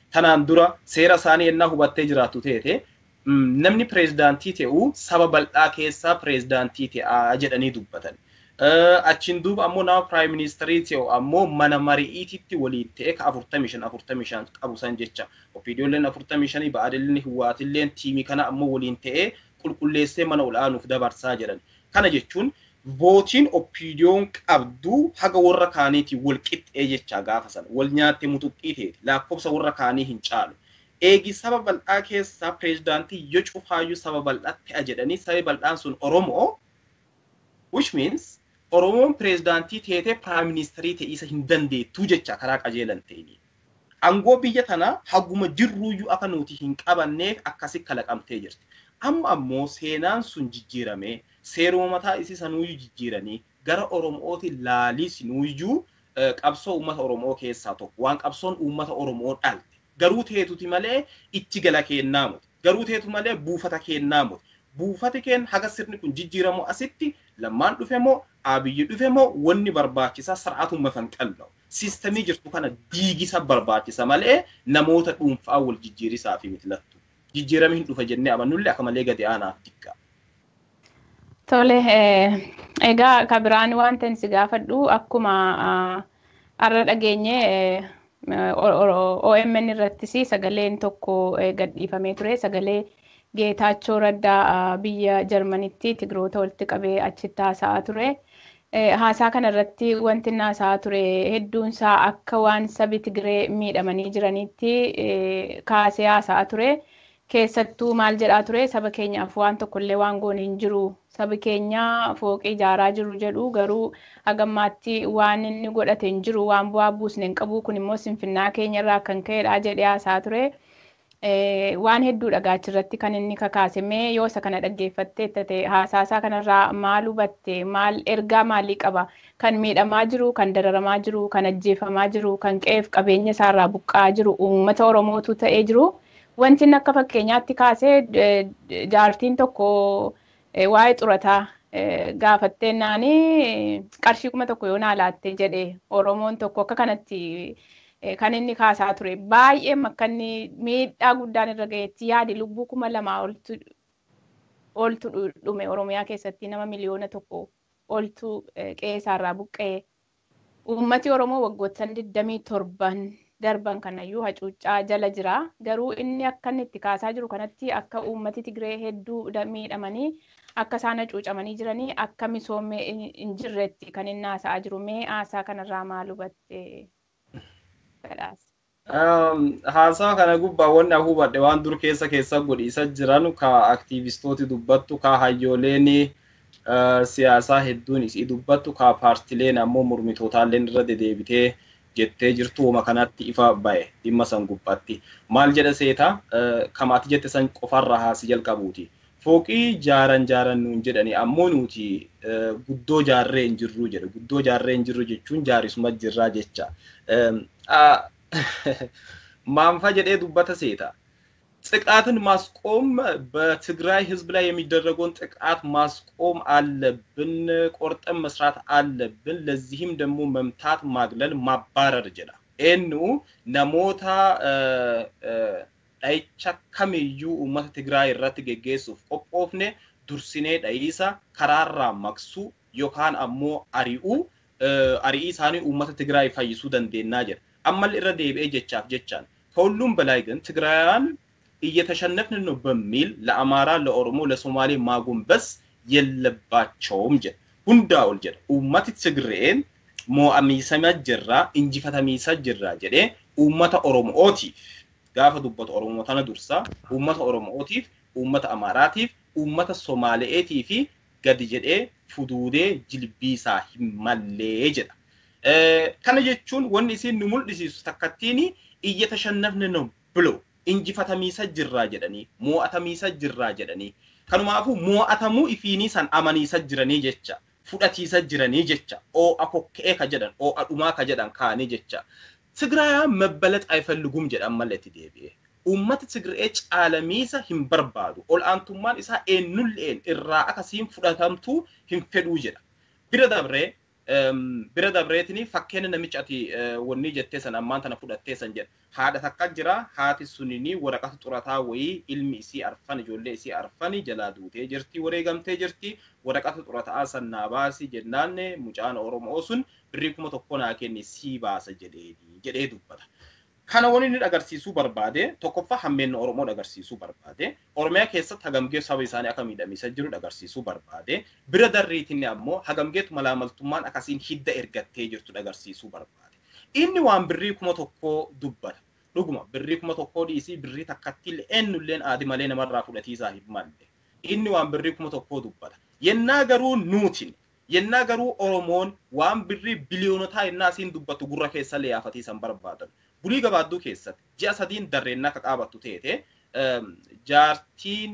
Tanaan dura seera isaanii ennaa hubattee jiraattu teete namni pireezidaantii ta'uu saba bal'aa keessaa pireezidaantii ta'aa jedhanii dubbatan. Achiin duuba ammoo nama piraayim ministeerii ta'u ammoo mana mari'iititti waliin ta'e ka afurtamii shan afurtamii shan qabu san jecha. Opiidiyoolleen afurtamii shanii ba'aadilleen hiwaatilleen tiimii kana ammoo waliin ta'e qulqulleessee mana ol'aanuuf dabarsaa jedhan. Kana jechuun vootiin opiidiyoon qabdu haga warra kaaniitiin wal qixxee jecha gaafa sana wal nyaattee mutuqqii ta'e lakkoofsa warra kaanii hin caalu. Eegi saba bal'aa keessaa pireezidaantii yoo cufaayyuu saba bal'aatti ta'a jedhanii sabi bal'aan sun Oromoo which means Oromoon pireezidaantii teetee piraayim ministeerii ta'isa hin dandeettuu jecha karaa qajeelan ta'ini. Angoo biyya tanaa haguma jirruuyyuu akka nuti hin qabanneef akkasi kalaqamtee jirti. Amma ammoo seenaan sun jijjiiramee seeruma mataa isii sanuuyyuu jijjiiranii gara Oromooti laalii sinuuyyuu qabsoo uummata Oromoo keessaa tokko waan qabsoon uummata Oromoo dhalte. Garuu teetuti malee itti gala kennaa muti. Garuu teetu malee buufata kennaa muti. Buufati keen haga sirni kun jijjiiramu asitti lammaan dhufe moo abiyyi dhufe moo wanni barbaachisaa sir'aatuma kan qal'u. Siistamii jirtu kana diigisa barbaachisa malee namoota dhuunfaa wal jijjiirisaa fi mitilattu. Jijjiirami hin dhufa jennee amannullee akka malee gadi aanaaf xiqqaa. Tole, egaa ka biraan wanta si gaafadhu akkuma har'a dhageenye OMN irrattis sagaleen tokko gadhiifamee ture sagalee Geetaachoo Raddaa biyya Jarmanitti Tigiroota walitti qabee achitti haasa'aa ture. Haasaa kana irratti wanti inni haasa'aa ture hedduun isaa akka waan sabi Tigiree miidhamanii jiranitti kaasee haasa'aa ture. Keessattuu maal jedhaa ture saba keenyaaf waan tokkollee waan goone hin jiru. Sabi keenya fooqii ijaaraa jiru jedhu garuu hagammaatti waan inni godhate hin jiru waan bu'aa buusne hin qabu kun immoo sinfinnaa keenya irraa kan ka'edha jedhee haasa'aa ture. waan hedduu dhagaachi irratti kan inni kakaase mee yoo isa kana dhaggeeffattee ta'e haasaasaa kanarraa maal hubatte maal ergaa maalii qaba kan miidhamaa jiru kan dararamaa jiru kan ajjeefamaa jiru kan qe'eef qabeenya isaarraa buqqa'aa jiru uummata oromootu ta'ee jiru wanti inni akka fakkeenyaatti kaasee jaartiin tokko waa'ee xurataa gaafattee naanii qarshii kuma tokko yoo naa laatte jedhe oromoon tokko akka kanatti kan inni kaasaa ture baay'ee makkanni miidhaa guddaan irra ga'eetti yaadi lubbuu kuma lamaa oltu dhume oromiyaa keessatti nama miliyoona tokko oltu qe'eesaarraa buqqa'e uummati oromoo waggoottan digdamii torban darban kanayyuu hacuuccaa jala jira garuu inni akka inni itti kaasaa jiru kanatti akka uummati tigiree hedduu miidhamanii akka isaan hacuucamanii jiranii akka misoomee hin jirretti kan inni haasa'aa jiru mee haasaa kanarraa maal hubatte? Haasaa kana gubbaa wanni hubadhe waan dur keessa keessa godhiisa jiran ka aktiivistooti dubbattu ka hayyooleen siyaasaa hedduun isii dubbattu ka paartileen ammoo mormitootaalleen irra dedeebitee jettee jirtu wama kanatti ifa ba'e dhimma san gubbaatti. Maal jedha seeta kamaati jette san qofarra haasi jalqabuuti. Fooqii jaaran jaaran nuun jedhani ammoo nuti guddoo jaarree hin jirru jedhe. Guddoo jaarree hin jirru jechuun jaarisuma jirraa jecha. ማንፋ ጀዴ ዱበተ ሴታ ጥቃትን ማስቆም በትግራይ ህዝብ ላይ የሚደረገውን ጥቃት ማስቆም አለብን፣ ቆርጠን መስራት አለብን። ለዚህም ደግሞ መምታት፣ ማግለል፣ ማባረር ጀላ ኤኑ ነሞታ dhayicha kamiyyuu uummata Tigraay irratti geggeessuuf qophoofne dursinee dhayiisa karaarraa maqsuu yookaan ammoo ari'uu ari'ii isaanii uummata Tigraay fayyisuu dandeennaa jedha. አማል irra deebi'ee jechaaf jechaan ከሁሉም በላይ ግን ትግራውያን እየተሸነፍን ነው በሚል ለአማራ፣ ለኦሮሞ፣ ለሶማሌ ማጎንበስ የለባቸውም ጀ ሁንዳ ኦል ጀ ኡመት ትግሬን ሞአሚሰመ ጅራ እንጂፈተሚሰ ጅራ ጀዴ ኡመተ ኦሮሞኦቲፍ ጋፈ ዱበት ኦሮሞ ተነ ዱርሳ ኡመተ ኦሮሞኦቲፍ ኡመተ አማራቲፍ ኡመተ ሶማሌኤቲፊ ገድ ጀዴ ፉዱዴ ጅልቢሳ ሂመሌ ጀዳ kana jechuun wanni isin nu mul'isiisu takkattiin iyyatashannafne no bilo injifatamiisa jirraa jedhanii mo'atamiisa jirraa jedhanii kanumaafuu mo'atamuu ifiinii san amaniisa jiranii jecha fudhatiisa jiranii jecha oo'a kokka'ee ka jedhan oo'a dhumaa ka jedhan kaanii jecha Tigraayaan መበለጥ አይፈልጉም jedhan malletti deebi'e. Uummati Tigree caalamiisa hin barbaadu. Ol aantummaan isaa eenyulleen irraa akkasiin fudhatamtuu hin fedhuu jedha. Bira dabree bira dabreetini fakkeenya namicha ati wanni jettee san ammaan tana fudhattee san jedha. Haadha takka jira haati sunini waraqata xurataa wayii ilmi isii arfan ijoollee isii arfani jalaa duutee jirti wareegamtee jirti waraqata xurataa san naa baasi jennaanne mucaan Oromoo sun birrii kuma tokko naa kenni sii baasa jedhee dubbata. Kana wani inni agarsiisuu barbaade tokkoffaa hammeenna Oromoo agarsiisuu barbaade Oromiyaa keessatti hagamgee saba isaanii akka miidhamiisa jiru agarsiisuu barbaade bira darriitinni ammoo hagamgeetu malaamaltummaan akkasiin hidda ergattee jirtu agarsiisuu barbaade. Inni waan birrii kuma tokkoo dubbata. Dhuguma birrii kuma tokkoo dhiisii birrii takkatti illee eenyulleen aadi malee namarraa fudhatiisaa hin malle. Inni waan birrii kuma tokkoo dubbata. Yennaa garuu nuutin yennaa garuu Oromoon waan birrii biliyoonotaa yennaa isiin dubbatu gurra keessa leeyyaafatiisan barbaadan. bulii gabaadduu keessatti ji'a sadiin darreennaa akka qaabattu teete jaartiin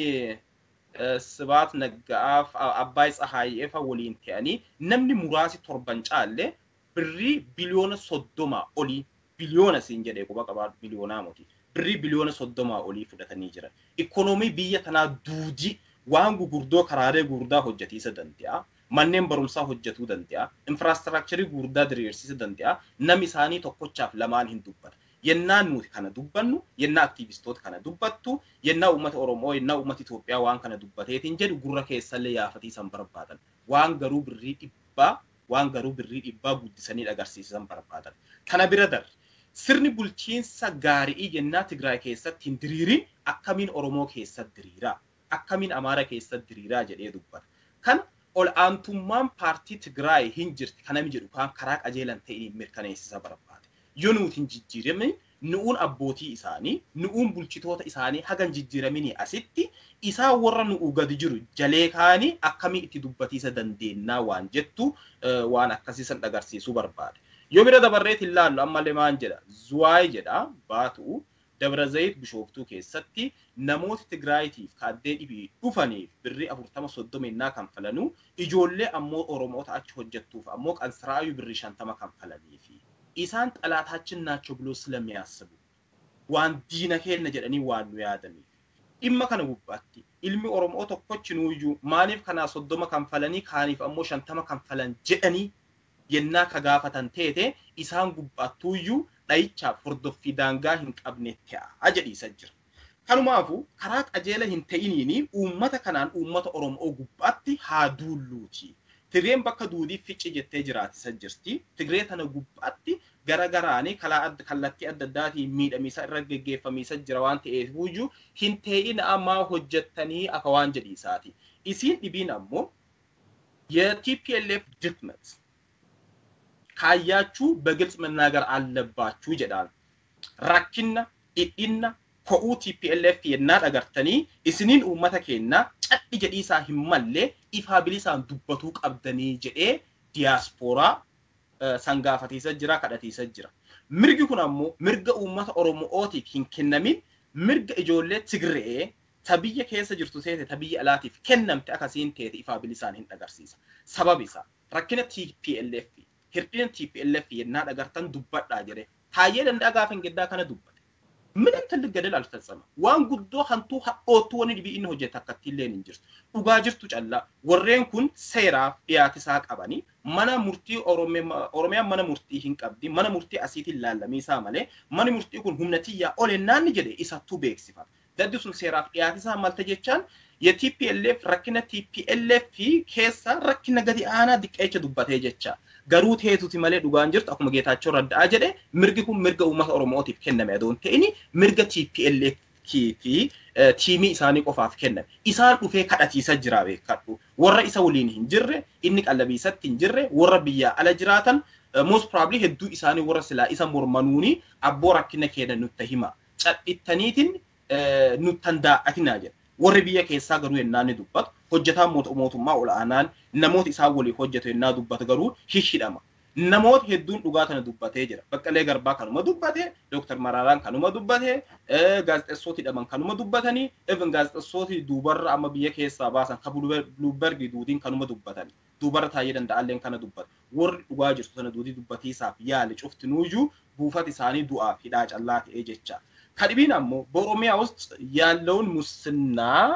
Sibaat Nagga'aaf Abbaay Tsahaayeefa waliin ta'anii namni muraasi torban caalle birrii biliyoona soddomaa olii biliyoona siin jedhee quba qabaatu biliyoonaa moti birrii biliyoona soddomaa olii fudhatanii jiran. Ikoonoomii biyya tanaa duudii waan gugurdoo karaalee gurguddaa hojjetiisa danda'a. manneen barumsaa hojjetuu danda'a, infiraastiraakcharii gurguddaa diriirsiisa danda'a, namni isaanii tokkochaaf lamaan hin dubbata. Yennaan nuti kana dubbannu, yennaa aktiivistoota kana dubbattu, yennaa uummata Oromoo, yennaa uummata Itoophiyaa waan kana dubbateetiin jedhu gurra keessallee yaafatiisan barbaadan. Waan garuu birrii dhibbaa, waan garuu birrii dhibbaa guddisanii agarsiisan barbaadan. Kana bira darre sirni bulchiinsa gaarii yennaa Tigraay keessatti hin diriirin akkamiin Oromoo keessatti diriiraa, akkamiin Amaara keessatti diriiraa jedhee dubbata. Kan ol aantummaan paartii Tigraay hin jirti kanami jedhu kan karaa qajeelan ta'een mirkaneessisa barbaade. Yoo nuti hin jijjiiramin nu'uun abbootii isaanii, nu'uun bulchitoota isaanii hagan jijjiiraminii asitti isaa warra nu'u gadi jiru jalee kaanii akkamii itti dubbatiisa dandeennaa waan jettu waan akkasiisan agarsiisuu barbaade. Yoo bira dabarreet hin laallu ammallee maan jedha Zuwaay jedha baatu Dabra Zayit Bishooftuu keessatti namoota Tigraayitiif kaaddee dhibii dhufaniif birrii afurtama soddomennaa kan falanuu ijoollee ammoo Oromoota achi hojjettuuf ammoo qansiraayuu birrii shantama kan falaniifi isaan xalaataachin naachoo biloo ስለሚያስቡ waan diina keenya jedhanii waan nu yaadaniif dhimma kana gubbaatti ilmi Oromoo tokkochinuuyyuu maaliif kanaa soddoma kan falanii kaaniif ammoo shantama kan falan jedhanii yennaa ka gaafatan teete isaan gubbaattuuyyuu dhayichaaf hordoffii daangaa hin qabne ta'a jedhiisa jira. Kanumaafu karaa qajeela hin ta'iniini uummata kanaan uummata Oromoo gubbaatti haa duulluuti. Tigreen bakka duudii ficci jettee jiraatisa jirti. Tigree tana gubbaatti gara garaanii kallattii adda addaatiin miidhamiisa irra geggeeffamiisa jira waan ta'eef iyyuu hin ta'in ammaa hojjettanii akka waan jedhiisaati. Isiin dhibiin ammoo የቲፒኤልኤፍ ድክመት ካያችሁ በግልጽ መናገር አለባችሁ ይጀዳል ራኪና ኢኢና ኮኡ ቲፒኤልኤፍ የና ደገርተኒ እስኒን ኡመተ ኬና ጨድ ጀዲሳ ሂመሌ ኢፋ ቢሊሳን ዱበቱ ቀብደኒ ጀዴ ዲያስፖራ ሰንጋፈቲሰ ጅራ ከደቲሰ ጅራ mirgi kun ammoo mirga uummata oromootiif hin kennamin mirga ijoollee tigree ta biyya keessa jirtu seete ta biyya alaatiif kennamte akkasiin teete ifaa bilisaan hin agarsiisa. Sabab isaa rakkina TPLF hir'ina TPLF yennaa dhagartan dubbadhaa jedhe taayyee danda'a gaafa hin geddaa kana dubbate. ምንም ትልቅ ገደል አልፈጸመም። ዋን ጉዶ ሀንቱ ኦቱ ወኒ ዲቢ ኢን ሆጀት አካቲ ሌን እንጅርት ዱጋ ጅርቱ ጨላ ወሬን ኩን ሴራ ዲያትሳ ቀበኒ መነ ሙርቲ ኦሮሚያ መነ ሙርቲ ሂን ቀብዲ መነ ሙርቲ አሲቲ ላለሚሳ መሌ መነ ሙርቲ ኩን ሁምነትያ ኦሌናን ጀደ ኢሳቱ ቤክሲፋት daddi sun seeraaf dhiyaatisaa malte jechaan የቲፒኤልኤፍ rakkina TPLF keessa rakkina gadi aanaa diqqeecha dubbatee jecha garuu teetuti malee dhugaan jirtu akkuma Geetaachoo Radda'aa jedhe mirgi kun mirga uummata Oromootiif kenname adoon ta'ini mirga TPLF fi tiimii isaanii qofaaf kenname. Isaan dhufee kadhatiisa jira beekadhu. Warra isa waliin hin jirre, inni qallabiisatti hin jirre, warra biyyaa ala jiraatan most probably hedduu isaanii warra silaa isa mormanuuni abboo rakkina keenya nutti hima. Cadhittaniitiin nuttan daa'atinaa jedha. Warri biyya keessaa garuu yennaa ni dubbatu. Hojjetaan mootummaa ol'aanaan namoota isaan waliif hojjetu yennaa dubbatu garuu hishidhama. Namoota hedduun dhugaa kana dubbatee jira. Baqqalee Garbaa kanuma dubbate, Dooktar Maraaraan kanuma dubbate, gaazexeessootii dhaman kanuma dubbatanii, even gaazexeessootii duubarra amma biyya keessaa baasan kan Buluubergi duudiin kanuma dubbatanii. Duubarra taa'ee danda'alleen kana dubbata. Warri dhugaa jirtu sana duudii dubbatiisaaf yaali cuftinuuyyuu buufata isaanii du'aaf hidhaa callaa ta'ee jecha. ከድቢን አሞ በኦሮሚያ ውስጥ ያለውን ሙስና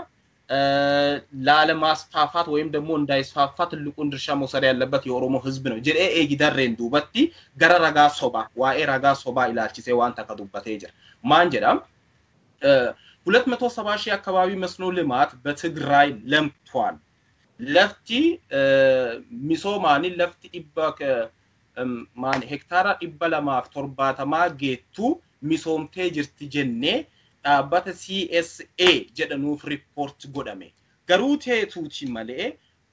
ላለማስፋፋት ወይም ደግሞ እንዳይስፋፋ ትልቁን ድርሻ መውሰድ ያለበት የኦሮሞ ህዝብ ነው ጀዴ ኤጊደሬን ዱበቲ ገረ ረጋ ሶባ ዋኤ ረጋ ሶባ ኢላልቺሴ ዋንተ ከዱበቴ ጅራ ማን ጀዳም ሁለት መቶ ሰባ ሺህ አካባቢ መስኖ ልማት በትግራይ ለምቷል። ለፍቲ ሚሶማኒ ለፍቲ ዲባ ማን ሄክታራ ዲባ ለማፍ ቶርባተማ ጌቱ ሚሶምቴ ጅርቲ ጀኔ dhaabbata CSA jedhanuuf riippoort godhame. Garuu teetuuti malee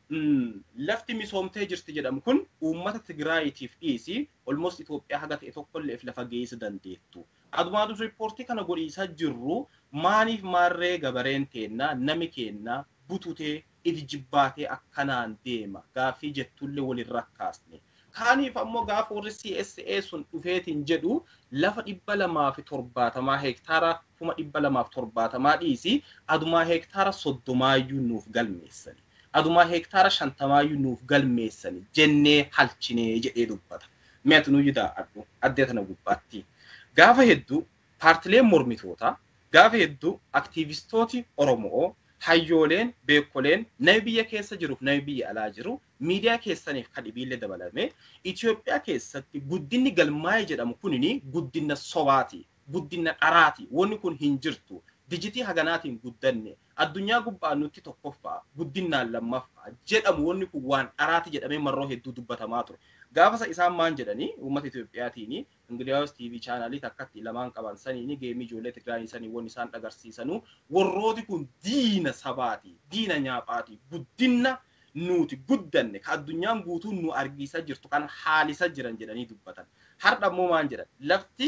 lafti misoomtee jirti jedhamu kun uummata Tigraayitiif dhiisi olmost Itoophiyaa haga ta'e tokkolleef lafa geessu dandeettu. Adumaatu riippoortii kana godhiisaa jirru maaliif maarree gabareen teennaa nami keennaa bututee ifi jibbaatee akkanaan deema gaaffii jettullee walin rakkaasne. Kaaniif ammoo gaafa warri CSA sun dhufeetiin jedhu lafa dhibba lamaa fi torbaatamaa heektaara kuma dhibba lamaaf torbaatamaa dhiisi adumaa heektaara soddomaayyuu nuuf galmeessani. Adumaa heektaara shantamaayyuu nuuf galmeessani jennee halchinee jedhee dubbata. Meetu nu yidaa addu addee tana gubbaatti. Gaafa hedduu paartileen mormitootaa gaafa hedduu aktiivistooti Oromoo hayyooleen beekoleen nama biyya keessa jiruuf nama biyya alaa jiru miidiyaa keessaniif kan dhibiillee dabalame Itoophiyaa keessatti guddinni galmaa'ee jedhamu kunini guddina sobaati guddina dharaati wanni kun hin jirtu dijitii haganaatiin guddanne addunyaa gubbaa nutti tokkoffaa guddinaan lammaffaa jedhamu wanni kun waan dharaati jedhamee marroo hedduu dubbatamaa ture. Gaafasa isaan maan jedhanii uummata Itoophiyaatiin Ingiliyaawus TV chaanaalii takkatti lamaan qaban saniini geemii ijoollee Tigraayii sanii wanni isaan agarsiisanu warrooti kun diina sabaati diina nyaaphaati guddina nuti guddanne ka addunyaan guutuun nu argiisa jirtu kan haalisa jiran jedhanii dubbatan. Har'a ammoo maan jedhan lafti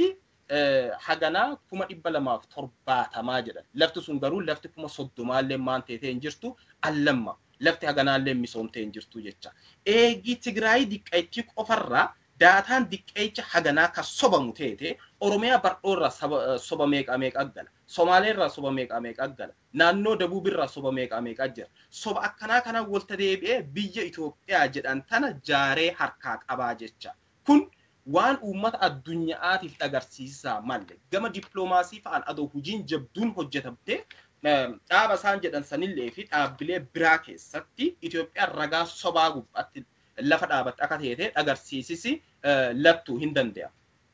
haganaa kuma dhibba lamaaf torbaatamaa jedhan. Lafti sun garuu lafti kuma soddomaallee maan teetee hin jirtu allamma. Lafti haganaallee misoomtee hin jirtu jecha. Eegii Tigraayii diqqeettii qofarraa daataan diqqeecha haganaa kan sobamu teete Oromiyaa bardhoorraa soba meeqa meeqa gala. Somaaleerraa soba meeqa meeqa gala. Naannoo Dabuubirraa soba meeqa meeqa jira. Soba akkanaa kana walta deebi'ee biyya Itoophiyaa jedhan tana jaaree harkaa qabaa jecha. Kun waan uummata addunyaatiif agarsiisaa malle gama dippiloomaasii fa'aan adoo hojiin jabduun hojjetamte dhaaba isaan jedhan sanillee fi dhaabbilee biraa keessatti Itoophiyaan ragaa sobaa gubbaatti lafa dhaabatte akka teete agarsiisisi lattuu hin danda'a.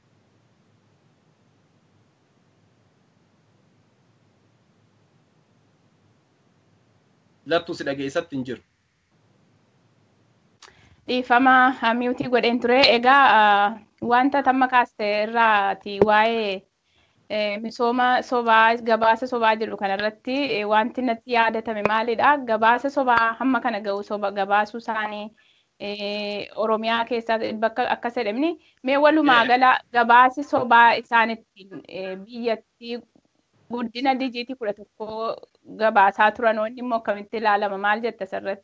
Lattuu si dhageessatti hin jiru. Dhiifama miutii godheen ture. Egaa wanta tamma kaaste irraati waa'ee misooma sobaa gabaasa sobaa jedhu kanarratti wanti natti yaadatame maalidha gabaasa sobaa hamma kana ga'u soba gabaasuu isaanii oromiyaa keessaa bakka akkas jedhamni mee walumaa gala gabaasi sobaa isaan ittiin biyyatti guddina dijiitii kudha tokko gabaasaa turan wanni immoo akkamitti ilaalama maal jetta asirratti.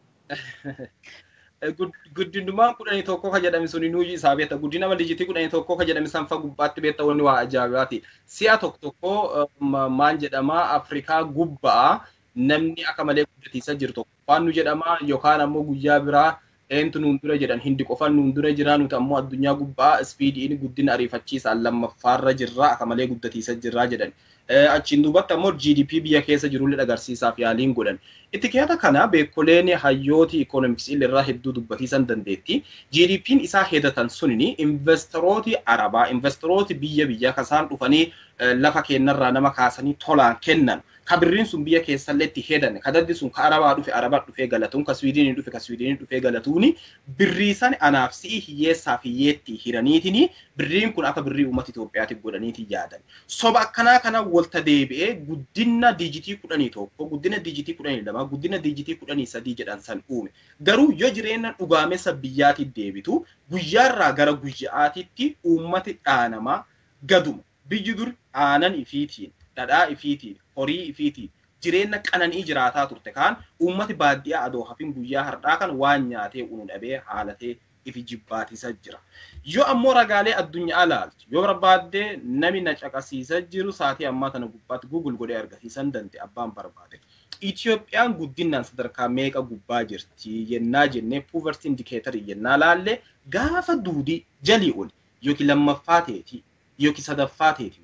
guddinummaan kudhanii tokko ka jedhame suni nuyi isaa beekta guddina dijitii kudhanii tokko ka jedhame sanfa gubbaatti beekta wanni waa ajaa'ibaati si'a tokko tokko maal jedhama afrikaa gubbaa namni akka malee guddatiisa jiru tokko waan nu jedhama yookaan ammoo guyyaa biraa eentu nuun dura jedhan hindi qofan nuun dura jira nuti ammoo addunyaa gubbaa ispiidiin guddina ariifachiisaan lammaffaarra jirra akka malee guddatiisa jirra jedhan. achiin duubatti ammoo GDP biyya keessa jirullee agarsiisaaf yaaliin godhan. Itti keessa kana beekoleen hayyooti ikoonomiksii irraa hedduu dubbatiisan dandeetti. GDP'n isaa hedatan sunini investorooti arabaa, investorooti biyya biyya kasaan dhufanii lafa kennarraa nama kaasanii tolaan kennan. Ka birriin sun biyya keessallee itti hedan. Ka daddi sun ka arabaa dhufe arabaa dhufee galatuun, ka Swiidinii dhufe ka Swiidinii dhufee galatuuni. Birrii san anaaf si'i hiyyeessaaf hiyyeetti hiraniitini birriin kun akka birrii uummata Itoophiyaatiif godhaniiti yaadan. Soba akkanaa kana walta deebi'ee guddina diijitii kudhanii tokko, guddina diijitii kudhanii lama, guddina diijitii kudhanii sadii jedhan san uume. Garuu yoo jireenya dhugaamessa biyyaatiif deebitu guyyaarraa gara guyyaatitti uummati dhaanamaa gaduma. Biyyi dur aanan ifiitiin, dhadhaa ifiitiin, horii ifiitiin jireenya qananii jiraataa turte kaan uummati baadiyyaa adoo hafin guyyaa har'aa kan waan nyaatee unu dhabee haalatee ifi jibbaatisa jira. Yoo ammoo ragaalee addunyaa ilaaltu yoo barbaaddee nami na caqasiisa jiru saatii ammaa tana gubbaatti Google godhee argisiisan danda'e abbaan barbaade. Itoophiyaan guddinaan sadarkaa meeqa gubbaa jirti yennaa jennee poverty indicator yennaa laalle gaafa duudii jalii oli yookiin lammaffaa teeti yookiin sadaffaa teeti malee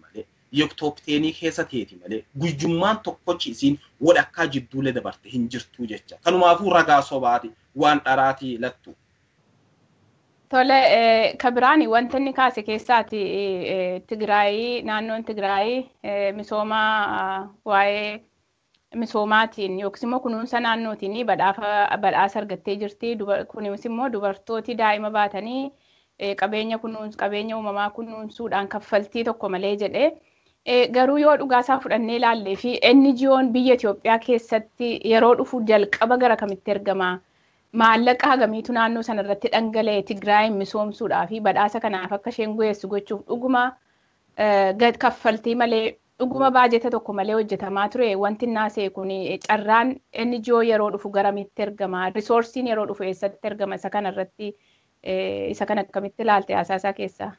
yoktooppiteenii keessa teeti malee guyyummaan tokkochi isiin wadhakkaa jidduulee dabarte hin jirtuu jecha. Kanumaafuu ragaa sobaati waan dharaatii lattu. Tole kabiraani wanta inni kaase keessaati Tigraayii naannoon Tigraayii misooma waa'ee misoomaatiin yookiis immoo kunuunsa naannootiin badhaasa argattee jirti. Kunis immoo dubartooti daa'ima baatanii qabeenya kunuunsu qabeenya uumamaa kunuunsuudhaan kaffaltii tokko malee jedhee garuu yoo dhugaasaa fudhannee ilaallee fi NGO'n biyya Itoophiyaa keessatti yeroo dhufu jalqaba gara kamitti ergama? Maallaqa hagamiitu naannoo sanarratti dhangala'e Tigraayin misoomsuudhaa fi badhaasa kanaaf akka isheen gu'eessu gochuuf dhuguma kaffaltii malee dhuguma baajeta tokko malee hojjetamaa ture wanti naasee kun carraan NGO yeroo dhufu garamitti ergama? Risoorsiin yeroo dhufu eessatti ergama? Isa kanarratti isa kan akkamitti ilaalte haasaa keessaa?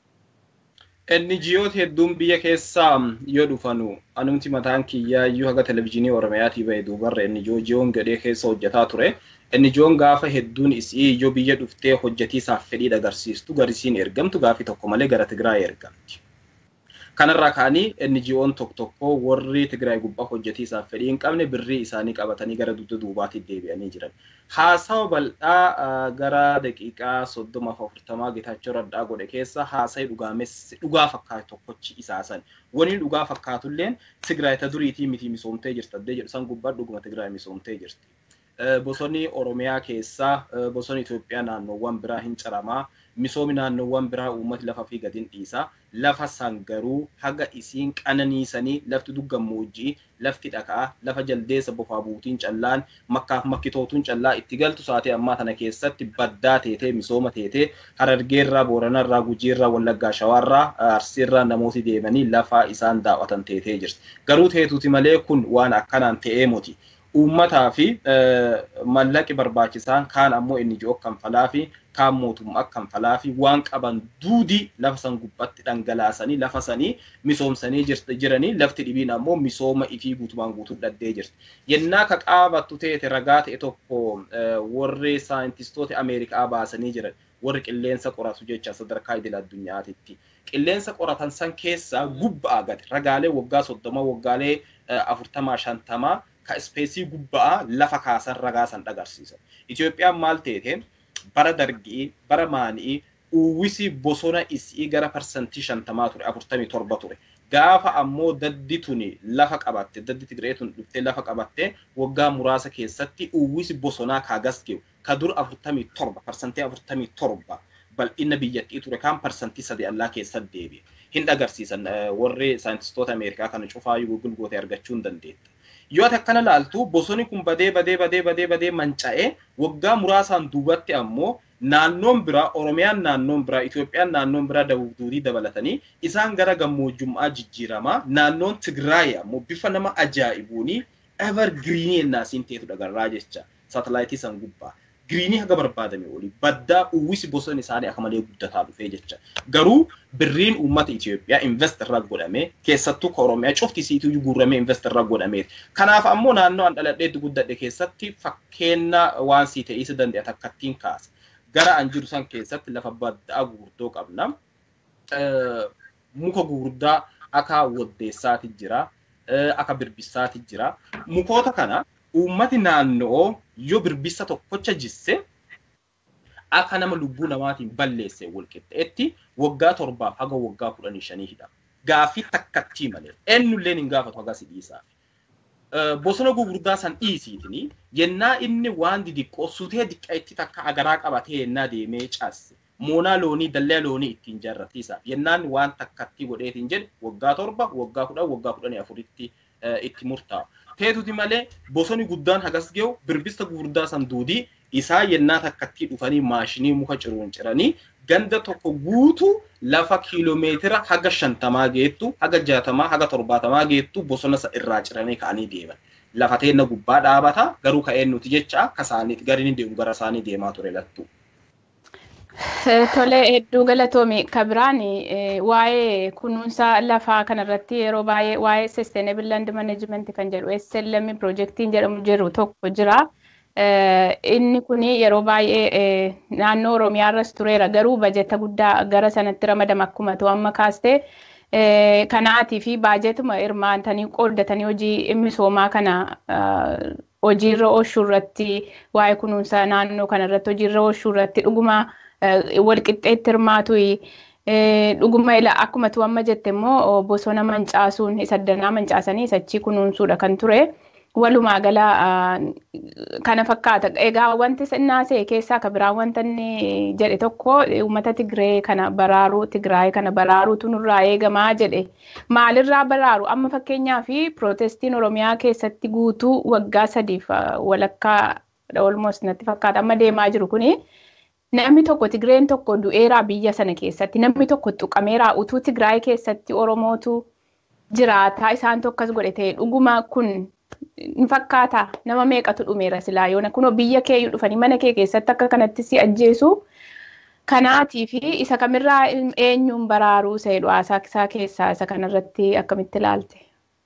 NGOt hedduun biyya keessaa yoo dhufanu anumti mataan kiyyaa iyyuu haga televizyiinii Oromiyaatii bahe duubarra NGO jiyoon gadhee keessa hojjetaa ture. NGOn gaafa hedduun isii iyyuu biyya dhuftee hojjetiisaaf fedhii agarsiistu garisiin ergamtu gaafii tokko malee gara Tigraay ergamti. Kanarraa kaanii NGOn tokko tokko warri Tigraay gubbaa hojjetiisaaf fedhii hin qabne birrii isaanii qabatanii gara dugda duubaatti deebi'anii jiran. Haasawa bal'aa gara daqiiqaa soddoma fi afurtamaa Geetaachoo Raddaa godhe keessa haasa'e dhugaamessi dhugaa fakkaatu tokkochi isaasan. Wani dhugaa fakkaatulleen Tigraay ta duriitii miti misoomtee jirti addee jedhu san gubbaa dhuguma Tigraay misoomtee jirti. Bosonni Oromiyaa keessaa bosonni Itoophiyaa naannoowwan biraa hin caramaa. Misoomi naannoowwan biraa uummati lafa fi gadin dhiisaa. Lafa san garuu haga isiin qananiisanii lafti duggammoojjii, lafti dhakaa, lafa jaldeessa bofaa buutiin callaan, makkaaf makkitootuun callaa itti galtu saatee ammaa tana keessatti baddaa teetee misooma teetee harargeerraa, booranarraa, gujiirraa, wallaggaa, shawaarraa, arsiirraa namooti deemanii lafa isaan daawwatan teetee jirti. Garuu teetuuti malee kun waan akkanaan ta'ee muti. uummataa fi mallaqi barbaachisaan kaan ammoo inni ji'oo kanfalaa fi kaan mootummaa kanfalaa fi waan qaban duudi lafa san gubbatti dhangalaasanii lafa sanii misoomsanii jiranii lafti dhibiin ammoo misooma ifii guutumaan guutuu dhaddee jirti. Yennaa ka qaabattu teete ragaa ta'e tokko warri saayintistoota Ameerikaa baasanii jiran warri qilleensa qoratu jecha sadarkaa idil addunyaatitti. Qilleensa qoratan san keessaa gubbaa gadi ragaalee waggaa soddoma waggaalee afurtamaa shantamaa ka ispeesii gubbaa lafa kaasan ragaa san dhagarsiisan. Itoophiyaan maal teete bara dargii bara maanii uwwisi bosona isii gara parsantii shantamaa ture afurtamii torba ture. Gaafa ammoo daddi tuni lafa qabatte daddi Tigree tun dhuftee lafa qabatte waggaa muraasa keessatti uwwisi bosonaa kaagas geeu ka dur afurtamii torba parsantii afurtamii torba bal'ina biyyattii ture kaan parsantii sadi allaa keessatti deebi'e. Hin agarsiisan warri saayintistoota Ameerikaa kana cufaa Google goote argachuu hin dandeetta. yoo ati akkana laaltu bosoni kun badee badee badee badee badee manca'ee waggaa muraasaan duubatti ammoo naannoon biraa Oromiyaan naannoon biraa Itoophiyaan naannoon biraa dabuuf duudii dabalatanii isaan gara gammoojjummaa jijjiiramaa naannoon Tigraay ammoo bifa nama ajaa'ibuuni ever giriinii ennaasiin teetu dhagarraa jecha saatalaayitii san gubbaa. Giriinii haga barbaadame oli baddaa uwwisi bosonni isaanii akka malee guddataa dhufee jecha. Garuu birriin uummata Itoophiyaa invest irraa godhamee keessattuu ka Oromiyaa cufti isiituu guurramee invest irraa godhamee. Kanaaf ammoo naannoo an dhaladheetti guddadhe keessatti fakkeenya waan sii ta'isi danda'e takkattiin kaasa. Gara an jiru san keessatti lafa baddaa gurguddoo qabna. Muka gurguddaa akka waddeessaati jira. Akka birbissaati jira. Mukoota kana uummati naannoo yoo birbissa tokkocha jisse akka nama lubbuu namaatiin balleesse walqixxeetti waggaa torbaaf haga waggaa kudhanii shanii hidhama. Gaaffii takkattii malee eenyulleen hin gaafatu haga si dhiisaaf. Bosona gurguddaa san dhiisiitini yennaa inni waan didiqqoo sutee diqqeetti takka agaraa qabatee yennaa deemee caasse. Moonaa loonii dallee loonii ittiin jaarratiisaaf yennaan waan takkattii godheetiin jedhe waggaa torba waggaa kudhan waggaa kudhanii afuritti itti murtaa'u. Teetuti malee bosoni guddaan hagas ge'u birbista gurguddaa san duudii isaa yennaa takkattii dhufanii maashinii muka ciruun ciranii ganda tokko guutuu lafa kiiloomeetira haga shantamaa geettu haga jaatamaa haga torbaatamaa geettu bosona irraa ciranii ka'anii deeman. Lafa teenna gubbaa dhaabata garuu ka'een nuti jecha akka isaaniiti gariin deemu gara isaanii deemaa ture lattu. Tole hedduu galatoomi kabiraan waa'ee kunuunsa lafaa kanarratti yeroo baay'ee waa'ee sustainable land management kan jedhu SLM projektiin jedhamu jiru tokko jira. Inni kun yeroo baay'ee naannoo Oromiyaa irras tureera garuu bajeta guddaa gara sanatti ramadama akkuma ta'u amma kaastee Kanaatii fi baajetuma hirmaatanii qooddatanii hojii misoomaa kana hojiirra oolchuu irratti waa'ee kunuunsa naannoo kana irratti hojiirra oolchuu irratti dhuguma walqixxeetti hirmaatu dhuguma akkuma tu amma jette immoo bosona mancaasuun isa danaa mancaasanii isachii kunuunsuudha kan ture. Walumaa gala kana fakkaata. Egaa wanti naasee keessaa kan biraa wanta inni jedhe tokko uummata Tigree kana baraaruu Tigraay kana baraaruutu nurraa eegamaa jedhe. Maalirraa baraaru? Amma fakkeenyaa fi pirootestiin Oromiyaa keessatti guutuu waggaa sadiif walakkaa olmoos natti fakkaata amma deemaa jiru kuni. Namni tokko Tigreen tokko du'eeraa biyya sana keessatti namni tokko tuqameeraa utuu Tigraay keessatti Oromootu jiraataa isaan tokkos godhe ta'e dhuguma kun ni fakkaata nama meeqatu dhumeera silaa yoona kunoo biyya kee dhufanii mana kee keessatti akka kanatti si ajjeesu kanaatii fi isa kamirraa eenyuun baraaruu isa jedhu haasaa keessaa isa kanarratti akkamitti ilaalte.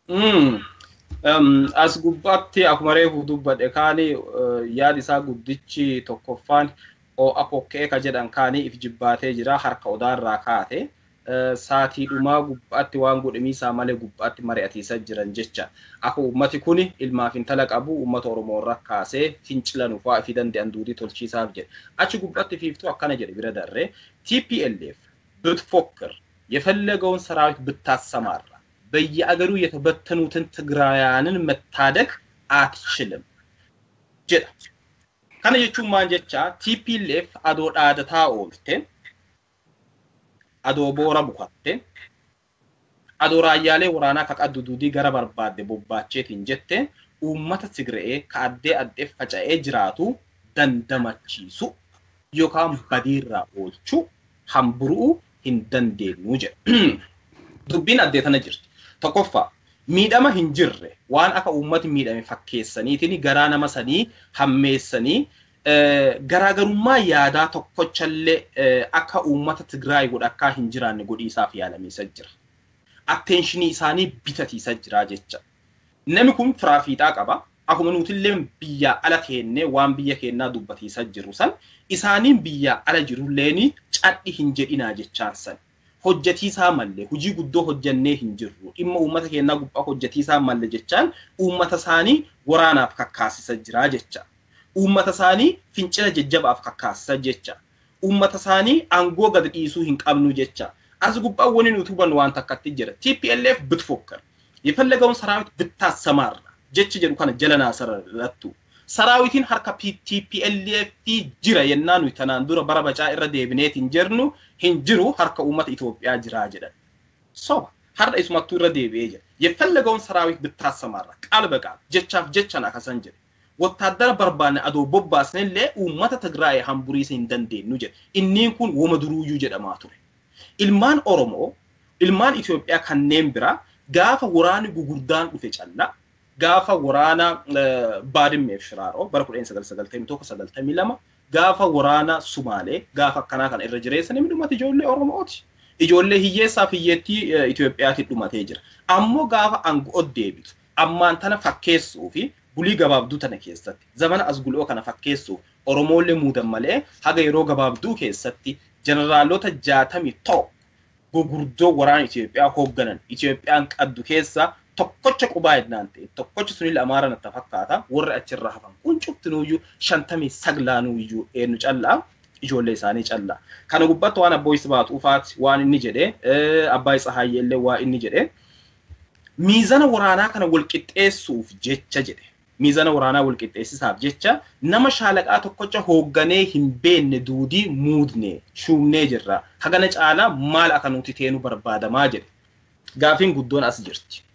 As gubbaatti akkuma reefu dubbadhe kaani yaadi isaa guddichi tokkoffaan ho'a kokkee ka jedhan kaanii if jibbaatee jira harka odaarraa kaate. saatiidhumaa gubbaatti waan godhamiisaa malee gubbaatti mari'atiisaa jiran jecha akka uummati kun ilmaaf intala qabu uummata oromoo irra kaasee fincilanuuf waa fi danda'an duudii tolchiisaaf jedhe achi gubbaatti fiiftuu akkana jedhe bira darree TPLF ብትፎክር የፈለገውን ሰራዊት ብታሰማራ በየአገሩ የተበተኑትን ትግራውያንን መታደግ አትችልም jedha. Kana jechuun maal jecha TPLF adoo dhaadataa oolte adoo boora bukatte adoo raayyaalee waraanaa ka qaddu duudii gara barbaadde bobbaacheetiin jette uummata Tigree ka addee addee faca'ee jiraatu dandamachiisu yookaan badiirraa oolchuu hamburuu hin dandeenyu jedha. Dubbiin addee tana jirti. Tokkoffaa miidhama hin jirre waan akka uummati miidhame fakkeessaniitiin garaa nama sanii hammeessanii garaagarummaa yaadaa tokkochallee akka uummata Tigraay godhakkaa hin jiraanne godhiisaaf yaalameessa jira. Attenshinii isaanii bitatiisa jira jecha. Namni kun firaafiixaa qaba. Akkuma nutillee biyyaa ala keennee waan biyya keenyaa dubbatiisa jiru san isaaniin biyyaa ala jirulleen cadhi hin jedhinaa jechaan san. Hojjetiisaa malee hojii guddoo hojjannee hin jirru dhimma uummata keenyaa gubbaa hojjetiisaa malee jechaan uummata isaanii waraanaaf kakkaasisa jira jecha. Uummata isaanii fincila jajjabaaf kakkaasisa jecha. Uummata isaanii aangoo gad dhiisuu hin qabnu jecha. As gubbaa wani nuti hubannu waan takkatti jira. TPLF bitfokkar. የፈለገውን ሰራዊት ብታሰማራ ጀች ጀዱ ከነ ጀለና ሰረረቱ ሰራዊቲን ሀርካ ቲፒኤልኤፍ ጅረ የናኑ ተናን ዱረ በረበጫ irra deebineet hin jirnu hin jiru harka uummata Itoophiyaa jiraa jedhan. Soba har'a isumattuu irra deebi'ee jira. የፈለገውን ሰራዊት ብታሰማራ ቃል በቃል ጀቻፍ ጀቻን akasan jedhe. Wottaaddara barbaanne adoo bobbaasnellee uummata Tigraay hamburiisa hin dandeenyu jedhe. Inniin kun woma duruuyyuu jedhamaa ture. Ilmaan Oromoo, ilmaan Itoophiyaa kanneen biraa gaafa waraanni gugurdaan dhufe callaa gaafa waraana baadimmeef shiraaroo bara kudha sagal sagaltamii tokko sagaltamii lama gaafa waraana sumaalee gaafa akkanaa kana irra jireessan inni dhumate ijoollee oromooti. Ijoollee hiyyeessaaf hiyyeettii Itoophiyaatti dhumatee jira. Ammoo gaafa aangoo deebitu ammaan tana fakkeessuu fi bulii gabaabduu tana keessatti zamana as guloo kana fakkeessuuf Oromoolee muudan malee haga yeroo gabaabduu keessatti jeneraalota jaatamii tokko gurguddoo waraana Itoophiyaa hoogganan Itoophiyaan qaddu keessa tokkocha qubaa yennaan ta'e tokkocha sunil amaara natti fakkaata warri achirra hafan kun cuftinuuyyuu shantamii saglaanuuyyuu eenyu callaa ijoollee isaanii callaa. Kana gubbatti waan abboo isa baatuufaati waan inni jedhee abbaa isa haayyeellee waa inni jedhee miizana waraanaa kana walqixxeessuuf jecha jedhe. Miizana waraanaa walqixxeessisaaf jecha nama shaalaqaa tokkocha hoogganee hin beenne duudii muudne shuumnee jirra. Hagana caalaa maal akka nuti teenu barbaadamaa jedhe. Gaafiin guddoon as jirti.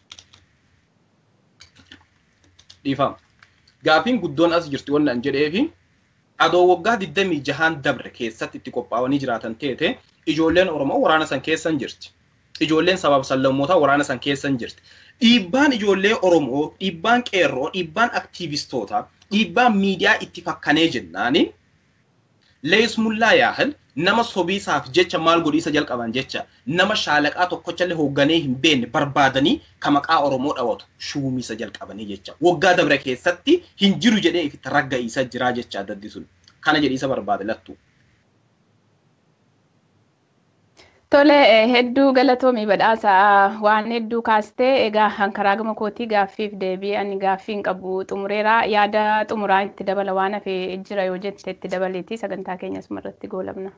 Dhiifama. Gaafiin guddoon as jirti waan an jedheefi adoo waggaa 26 dabre keessatti itti qophaa'anii jiraatan teete ijoolleen Oromoo waraana san keessan jirti. Ijoolleen sabaaf sallammootaa waraana san keessan jirti. Dhiibbaan ijoollee Oromoo, dhiibbaan qeerroo, dhiibbaan aktiivistootaa, dhiibbaan miidiyaa itti fakkanee jennaani leesmullaa yaahil nama sobiisaaf jecha maal godhiisa jalqaban jecha nama shaalaqaa tokkochallee hoogganee hin beekne barbaadanii ka maqaa Oromoo dhawatu shuumisa jalqabanii jecha. Waggaa dabre keessatti hin jiru jedhee ifitti ragga'iisa jiraa jecha addaddi sun. Kana jedhiisa barbaade lattu. Tole hedduu galatoomii badhaasa waan hedduu kaastee egaa karaa gama kootii gaaffiif deebii ani gaaffii hin qabu xumureera yaada xumuraa itti dabala waan hafee jira yoo jette itti dabaleeti sagantaa keenyas irratti goolabna.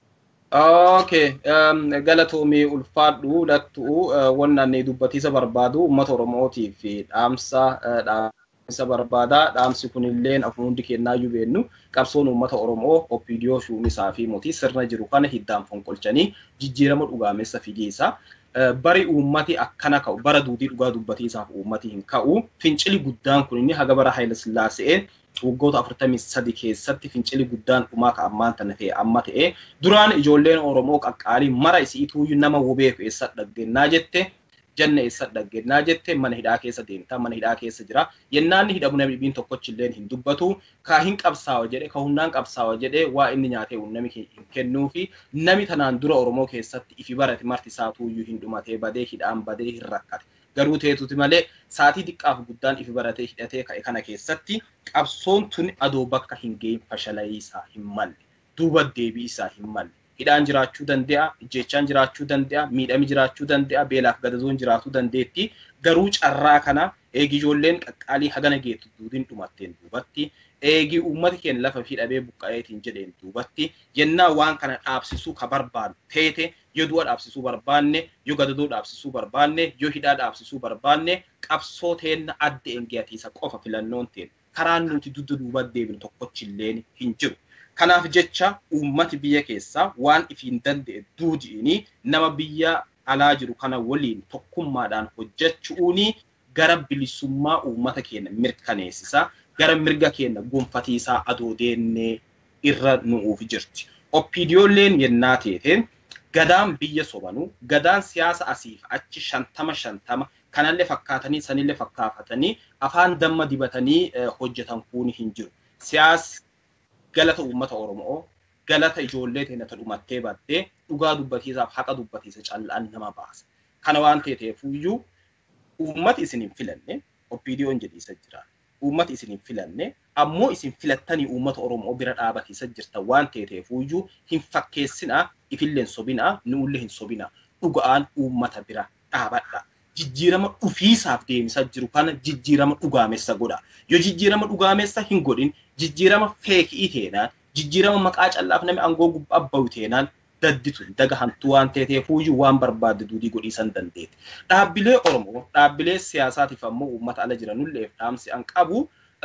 Okay, galatoomii ulfaadhu lattuu wannan dubbatiisa barbaadu uummata Oromootiif dhaamsa dhaamsa barbaada. Dhaamsi kunillee afaan hundi kennaayyuu beennu qabsoon uummata Oromoo Oppiidiyoo Shuumisaa fi mootii sirna jiru kana hiddaan fonqolchanii jijjiirama dhugaamessa fideessa. Bari uummati akkana ka'u bara duudii dhugaa dubbatiisaaf uummati hin ka'u. Fincili guddaan kun inni haga bara Haayila Sillaasee waggoota afurtamii sadi keessatti fincili guddaan dhumaa ka ammaan tana ta'e amma ta'e duraan ijoolleen Oromoo qaqqaalii mara isiituuyyuu nama wobeeku eessa dhaggennaa jette janna eessa dhaggennaa jette mana hidhaa keessa deemta mana hidhaa keessa jira yennaanni hidhamu namni dhibiin tokkochilleen hin dubbatu ka hin qabsaawa jedhe ka humnaan qabsaawa jedhe waa inni nyaatee unnami hin kennuu fi nami tanaan dura Oromoo keessatti ifi barate marti isaatuuyyuu hin dhumatee badee hidhaan badee hin rakkate. garuu teetuti malee saatii xiqqaaf guddaan ifi baratee hidhatee ka'e kana keessatti qabsoon tun adoo bakka hin geenye fashalayii isaa hin malle duuba deebii isaa hin malle hidhaan jiraachuu danda'a ijjeechaan jiraachuu danda'a miidhami jiraachuu danda'a beelaaf gadadoon jiraachuu dandeetti garuu carraa kana eegi ijoolleen qaqqaalii hagana geettu duudiin dhumatteen duubatti eegi uummati keenya lafa fi dhabee buqqa'eetiin jedheen duubatti yennaa waan kana dhaabsisuu ka barbaadu teete yoo du'a dhaabsisuu barbaanne yoo gadadoo dhaabsisuu barbaanne yoo hidhaa dhaabsisuu barbaanne qabsoo teenna adda engiyatiisa qofa filannoon teen karaan nuti dudda duuba deebinu tokkochilleen hin jiru. Kanaaf jecha uummati biyya keessaa waan ifiin danda'e duudi'ini nama biyya alaa jiru kana waliin tokkummaadhaan hojjechuuni gara bilisummaa uummata keenya mirkaneessisa gara mirga keenya gonfatiisaa adoo deennee irra nu'uuf jirti. Oppiidiyoolleen yennaa teeteen gadaan biyya sobanu gadaan siyaasa asiif achi shantama shantama kanallee fakkaatanii sanillee fakkaafatanii afaan damma dibatanii hojjetan kuni hin jiru. Siyaas galata uummata Oromoo galata ijoollee teenya dhumattee baddee dhugaa dubbatiisaaf haqa dubbatiisa callaan nama baasa. Kana waan ta'eefuyyuu uummati isin hin filanne oppiidiyoon jedhiisa jira. Uummati isin hin filanne ammoo isin filattanii uummata Oromoo bira dhaabatiisa jirtan waan ta'eefuyyuu hin fakkeessinaa ifillee hin sobinaa nuullee hin sobinaa dhugaan uummata bira dhaabadha. Jijjiirama dhufiisaaf deemisaa jiru kana jijjiirama dhugaamessa godha. Yoo jijjiirama dhugaamessa hin godhin jijjiirama feekii teenaan jijjiirama maqaa callaaf namni aangoo gubbaa bahu teenaan dadditu daga hantuu waan ta'eefuyyuu waan barbaadde duudii godhiisan dandeetti. Dhaabbilee Oromoo dhaabbilee siyaasaatiif ammoo uummata ala jiranullee dhaamsi an qabu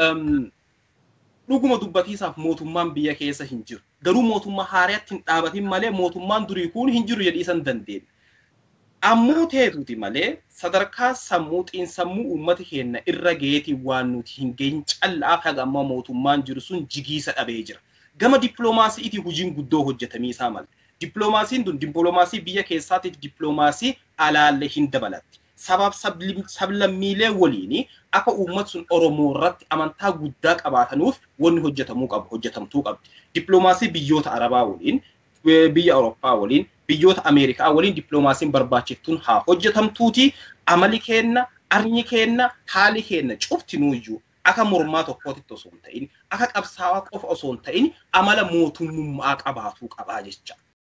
dhuguma dubbatiisaaf mootummaan biyya keessa hin jiru. Garuu mootummaa haaraatti hin dhaabatin malee mootummaan durii kun hin jiru jedhiisan dandeenya. Ammoo teetuuti malee sadarkaa sammuu xiinsammuu uummata keenya irra geetii waan nuti hin geenye callaaf haga ammaa mootummaan jiru sun jigiisa dhabee jira. Gama dippiloomaasiitii hojiin guddoo hojjetamii isaa mala. Dippiloomaasiin tun dippiloomaasii biyya keessaatiif dippiloomaasii alaallee hin dabalatti. Sabaaf sablammiilee waliin akka uummati sun Oromoo irratti amantaa guddaa qabaatanuuf wanni hojjetamuu qabu hojjetamtuu qabdi. Dippiloomaasii biyyoota Arabaa waliin, biyya Awurooppaa waliin, biyyoota Ameerikaa waliin dippiloomaasiin barbaachiftuun haa hojjetamtuuti. Amali keenna, arnyi keenna, haali keenna cuftinuuyyuu akka mormaa tokkootitti osoo hin ta'in, akka qabsaawaa qofa osoo hin ta'in amala mootummaa qabaatuu qabaa jecha.